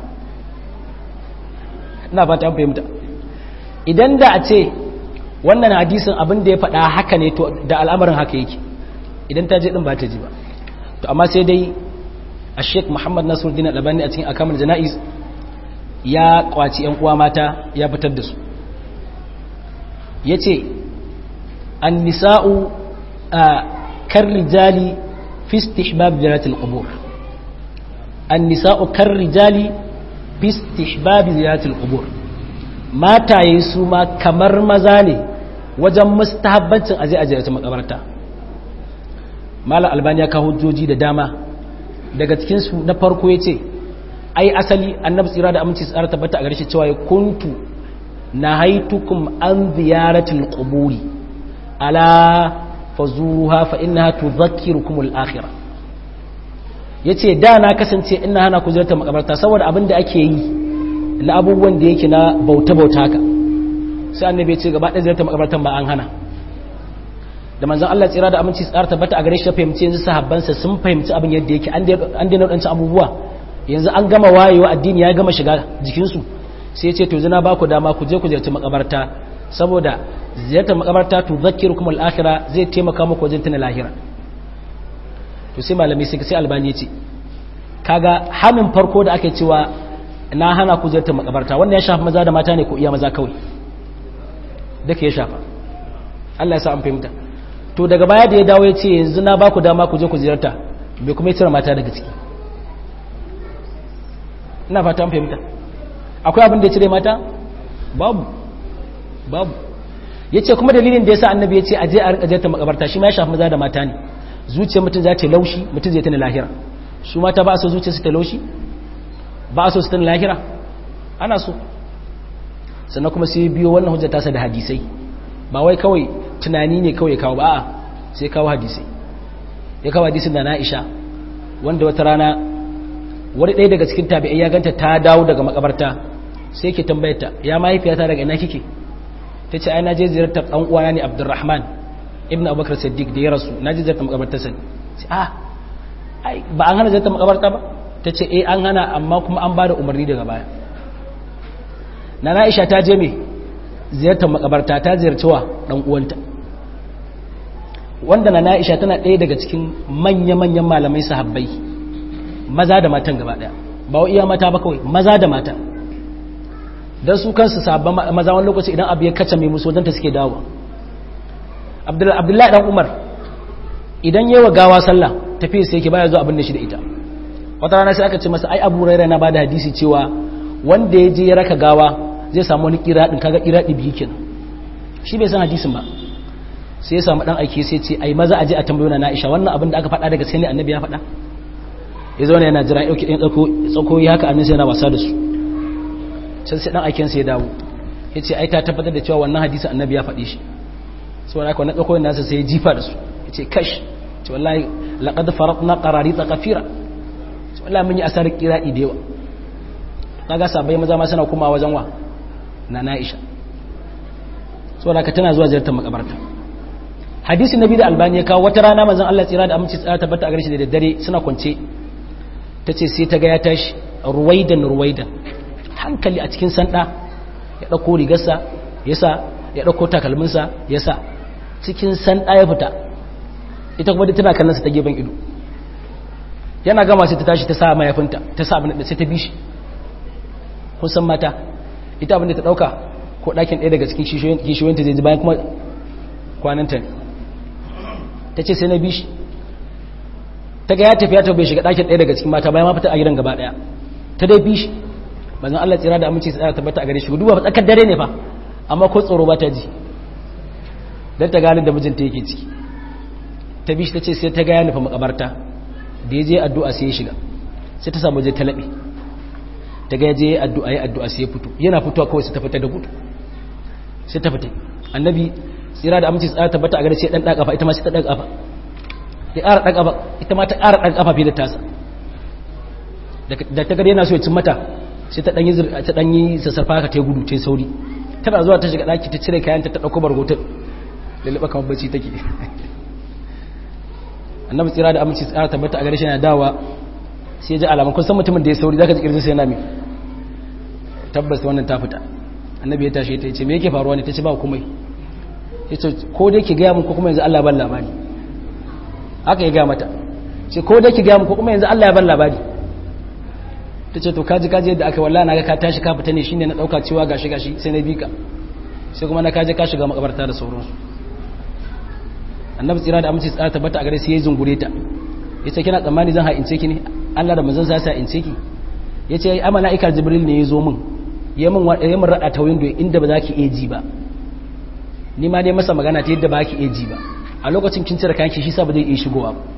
ina fata an fahimta idan da a ce wannan hadisin abin da ya faɗa haka ne to da al'amarin haka yake idan ta je din ba ta ji ba to amma sai dai a sheik muhammad nasiruddin albani a cikin akamar jana'iz ya kwaci yan uwa mata ya fitar da su ya ce an nisa'u a kan rijali fi istihbab ziyaratul qubur an nisa'u kan rijali fi istihbab ziyaratul qubur mataye su ma kamar maza ne wajen mustahabbancin aje a ziyarci makabarta malam albani ya kawo hujjoji da dama daga cikinsu na farko ya ce ai asali annabi tsira da aminci tsara tabbata a gare shi cewa ya kuntu na haitukum an ziyaratul quburi ala fazuha fa innaha tudhakkirukum al-akhirah yace da na kasance ina hana ku ziyartar makabarta saboda abin da ake yi na abubuwan da yake na bauta bauta haka sai annabi ya ce gaba ɗaya ziyartar makabartan ba an hana da manzon Allah tsira da aminci tsara tabbata a gare shi fahimci yanzu sahabbansa sun fahimci abin yadda yake an daina waɗancan abubuwa yanzu an gama wayewa addini ya gama shiga jikinsu sai ce to zina ba ku dama ku je ku ziyarci makabarta saboda ziyartar makabarta to zakkirukum al-akhirah zai taimaka muku wajen tuna lahira to sai malami sai sai albani ce kaga hamin farko da ake cewa na hana ku ziyartar makabarta wannan ya shafa maza da mata ne ko iya maza kawai duka ya shafa Allah ya sa an fahimta to daga baya da ya dawo ya ce yanzu na ba ku dama ku je ku ziyarta bai kuma ya cire mata daga ciki ina fata an fahimta akwai abin da ya cire mata babu babu ya ce kuma dalilin da ya sa annabi ya ce aje a rika ziyarta makabarta shi ma ya shafi maza da mata ne zuciyar mutum za ta laushi mutum zai tana lahira su mata ba a so zuciyar su ta laushi ba a so su tana lahira ana so sannan kuma sai biyo wannan hujjar tasa da hadisai ba wai kawai tunani ne kawai kawo ba a sai kawo hadisai ya kawo hadisin da na'isha wanda wata rana wani ɗaya daga cikin tabi'ai ya ganta ta dawo daga makabarta sai ke tambayarta ya mahaifiyata daga ina kike ta ce ai na je ziyartar ɗan uwana ne abdurrahman ibn abubakar siddiq da ya rasu na je ziyartar makabarta sani ah ba an hana ziyartar makabarta ba ta ce eh an hana amma kuma an ba da umarni daga baya na na'isha ta je me ziyartar makabarta ta ziyarci wa dan uwanta wanda na Aisha tana ɗaya daga cikin manya-manyan malamai sahabbai maza da matan gaba ɗaya ba wa iya mata ba kawai maza da mata don su kansu sahabban maza wani lokaci idan abu ya kaca mai musu wadanta suke dawo abdullahi dan umar idan yi wa gawa sallah tafiya sai yake baya zuwa abin da shi da ita wata rana sai aka ce masa ai abu raira na bada hadisi cewa wanda ya je ya raka gawa zai samu wani kiraɗin kaga kiraɗi biyu kenan shi bai san hadisin ba sai ya samu dan aiki sai ce ai maza aje a tambayo na Aisha wannan abin da aka faɗa daga sai ne annabi ya faɗa ya zauna yana jira yauki ɗin tsako tsakoyi haka annabi yana wasa da su can sai dan aikin sai ya dawo ya ce ai ta tabbatar da cewa wannan hadisin annabi ya faɗi shi saboda haka wannan tsakoyin nasa sai ya jifa da su ya ce kash ce wallahi laqad faratna qararita kafira ce wallahi mun yi asarar kiradi da yawa kaga sabai maza ma suna kuma wajen wa na Aisha saboda haka tana zuwa ziyartar makabarta hadisi nabi da albani ya kawo wata rana manzon Allah tsira da aminci tsara tabbata a gare shi da daddare suna kwance tace sai ta ga ya tashi ruwaidan ruwaidan hankali a cikin sanda ya dauko rigarsa yasa ya dauko takalminsa yasa cikin sanda ya fita ita kuma tana kallon sa ta gefen ido yana gama sai ta tashi ta sa mayafinta ta sa abin da sai ta bi shi kun san mata ita abin da ta dauka ko dakin ɗaya daga cikin kishiyoyinta zai ji bayan kuma kwananta ne ta ce sai na bi shi ta ga ya tafi ya tafi shiga ɗakin ɗaya daga cikin mata bayan ma fita a gidan gaba ɗaya ta dai bi shi bazan Allah tsira da aminci tsara tabbata a gare shi duba tsakar dare ne fa amma ko tsoro ba ta ji dan ta gane da mijinta yake ciki ta bi shi ta ce sai ta ga ya nufa makabarta da ya je addu'a sai ya shiga sai ta samu je ta laɓe ta ga ya je addu'a ya addu'a sai ya fito yana fitowa kawai sai ta fita da gudu sai ta fita annabi tsira da aminci tsara tabbata a gare sai dan daga kafa ita ma sai ta daga kafa ya ƙara daga kafa ita ma ta ƙara daga kafa fiye da tasa da ta gare yana so ya cin mata sai ta danyi ta danyi sassarfa ka ta gudu ta sauri tana zuwa ta shiga daki ta cire kayan ta ta dauko bargotin lalaba kamar bacci take annabi tsira da aminci tsara tabbata a gare shi yana dawa sai ya ji alaman kun san mutumin da ya sauri zaka ji kirjin sai yana mai tabbas wannan ta fita annabi ya tashi ta ce me yake faruwa ne ta ce ba komai yace ko dai ki gaya mun ko kuma yanzu Allah ban labari haka ya gaya mata ce ko dai ki gaya mun ko kuma yanzu Allah ya ban labari tace to kaji kaji yadda aka wallahi naga ka tashi ka fita ne shine na dauka cewa gashi gashi sai na bika sai kuma na kaje ka shiga makabarta da sauransu annabi tsira da aminci tsara tabbata a gare sai ya zungure ta yace kina tsammani zan ha'ince ki ne Allah da manzon sa sa ha'ince ki yace ai malaika jibril ne ya zo min ya min ya min rada ta window inda ba za ki iya ji ba ni ma dai masa magana ta yadda ba ki iya ji ba a lokacin kin cire kayan shi sa ba zai iya shigowa ba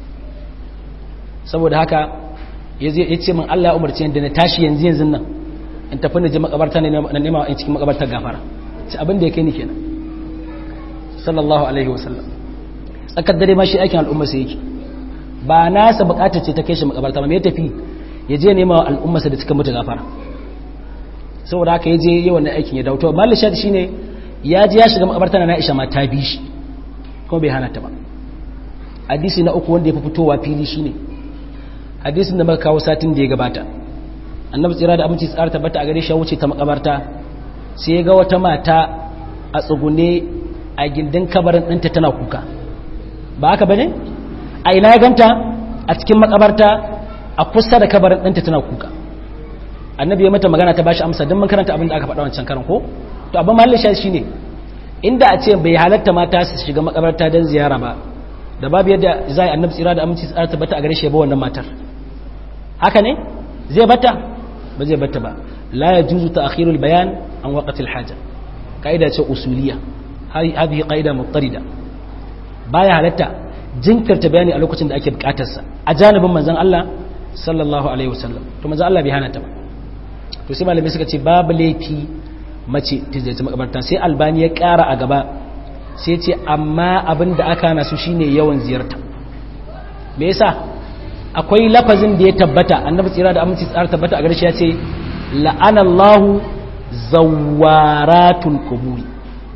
saboda haka ya ce min Allah ya umarci yadda na tashi yanzu yanzu nan in tafi na je makabarta na nema in cikin makabartar gafara ci abin da ya kai ni kenan sallallahu alaihi wasallam tsakar dare ma shi aikin al'umma sai yake ba nasa bukatar ce ta kai shi makabarta ba me ya tafi ya je nema al'ummarsa da cikin mutu gafara saboda haka ya je yi wannan aikin ya dawo to malin shadi shine ya je ya shiga makabarta na Aisha ma ta bi shi kuma bai hana ta ba hadisi na uku wanda ya fi fitowa fili shine hadisin da muka kawo satin da ya gabata annabi tsira da aminci tsara tabbata a gare shi wuce ta makabarta sai ya ga wata mata a tsugune a gindin kabarin ɗinta tana kuka ba haka bane a ina ya ganta a cikin makabarta a kusa da kabarin ɗinta tana kuka annabi ya mata magana ta bashi amsa don mun karanta abin da aka faɗa wancan karan ko to abin mahallin shi shine inda a ce bai halatta mata su shiga makabarta don ziyara ba da babu yadda zai annabi tsira da aminci tsara tabbata a gare shi ba wannan matar haka ne zai bata ba zai bata ba la yajuzu ta'khirul bayan an waqtil haja kaida ce usuliya hadhihi qaida muttarida baya halatta jinkirta bayani a lokacin da ake bukatar sa a janibin manzon Allah sallallahu alaihi wasallam to manzon Allah bai hana ta ba to sai malamai suka ce babu laifi mace ta zai makabarta sai albani ya kara a gaba sai ce amma abin da aka hana su shine yawan ziyarta me yasa akwai lafazin da ya tabbata annabi tsira da aminci tsara tabbata a gare shi ya ce la'anallahu zawaratul quburi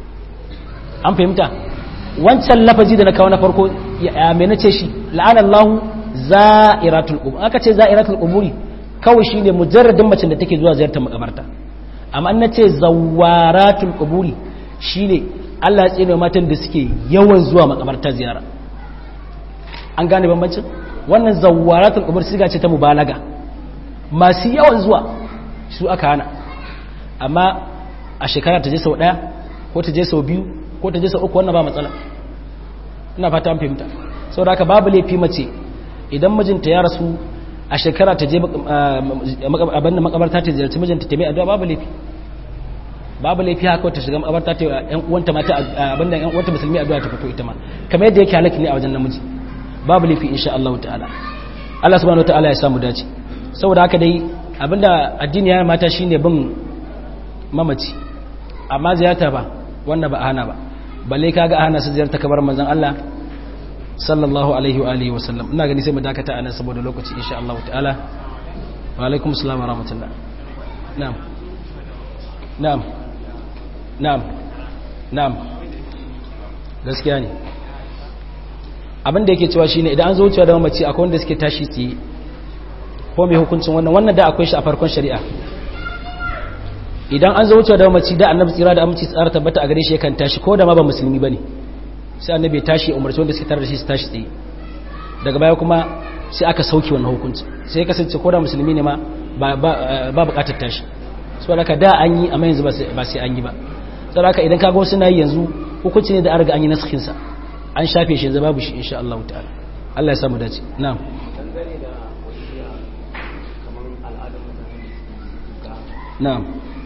an fahimta wancan lafazi da na kawo na farko ya me nace shi la'anallahu za'iratul qubur aka ce za'iratul quburi kawai shine mujarradin macen da take zuwa ziyartar makabarta amma an nace zawaratul quburi shine Allah ya tsine matan da suke yawan zuwa makabarta ziyara an gane bambancin wannan zawaratul qubur siga ce ta mubalaga masu yawan zuwa su aka hana amma a shekara ta je sau daya ko ta je sau biyu ko ta je sau uku wannan ba matsala ina fata an fahimta saboda haka babu laifi mace idan mijinta ya rasu a shekara ta je abin da makabarta ta ziyarci mijinta ta mai addu'a babu laifi babu laifi haka ta shiga makabarta ta yan uwanta mata abin da yan uwanta musulmi addu'a ta fito ita ma kamar yadda yake halaki ne a wajen namiji babu laifi insha Allah ta'ala Allah subhanahu ta'ala ya samu dace saboda haka dai abinda addini ya mata shine bin mamaci amma ziyarta ba wannan ba a hana ba balle kaga a hana su ziyarta kabar manzon Allah sallallahu alaihi wa alihi wa sallam ina gani sai mu dakata anan saboda lokaci insha Allah ta'ala wa alaikum assalam wa rahmatullah na'am na'am na'am na'am gaskiya ne abin da yake cewa shine idan an zo wucewa da mamaci akwai wanda suke tashi tsaye ko mai hukuncin wannan wannan da akwai shi a farkon shari'a idan an zo wucewa da mamaci da annabi tsira da aminci tsara tabbata a gare shi yakan tashi ko da ma ba musulmi bane sai annabi ya tashi umarci wanda suke tare da shi su tashi tsaye daga baya kuma sai aka sauki wannan hukunci sai kasance ko da musulmi ne ma ba bukatar tashi saboda ka da an yi amma yanzu ba sai an yi ba saboda ka idan kaga wasu na yi yanzu hukunci ne da an riga an yi naskin sa an shafe shi yanzu babu shi insha Allah ta'ala Allah ya samu dace na'am na'am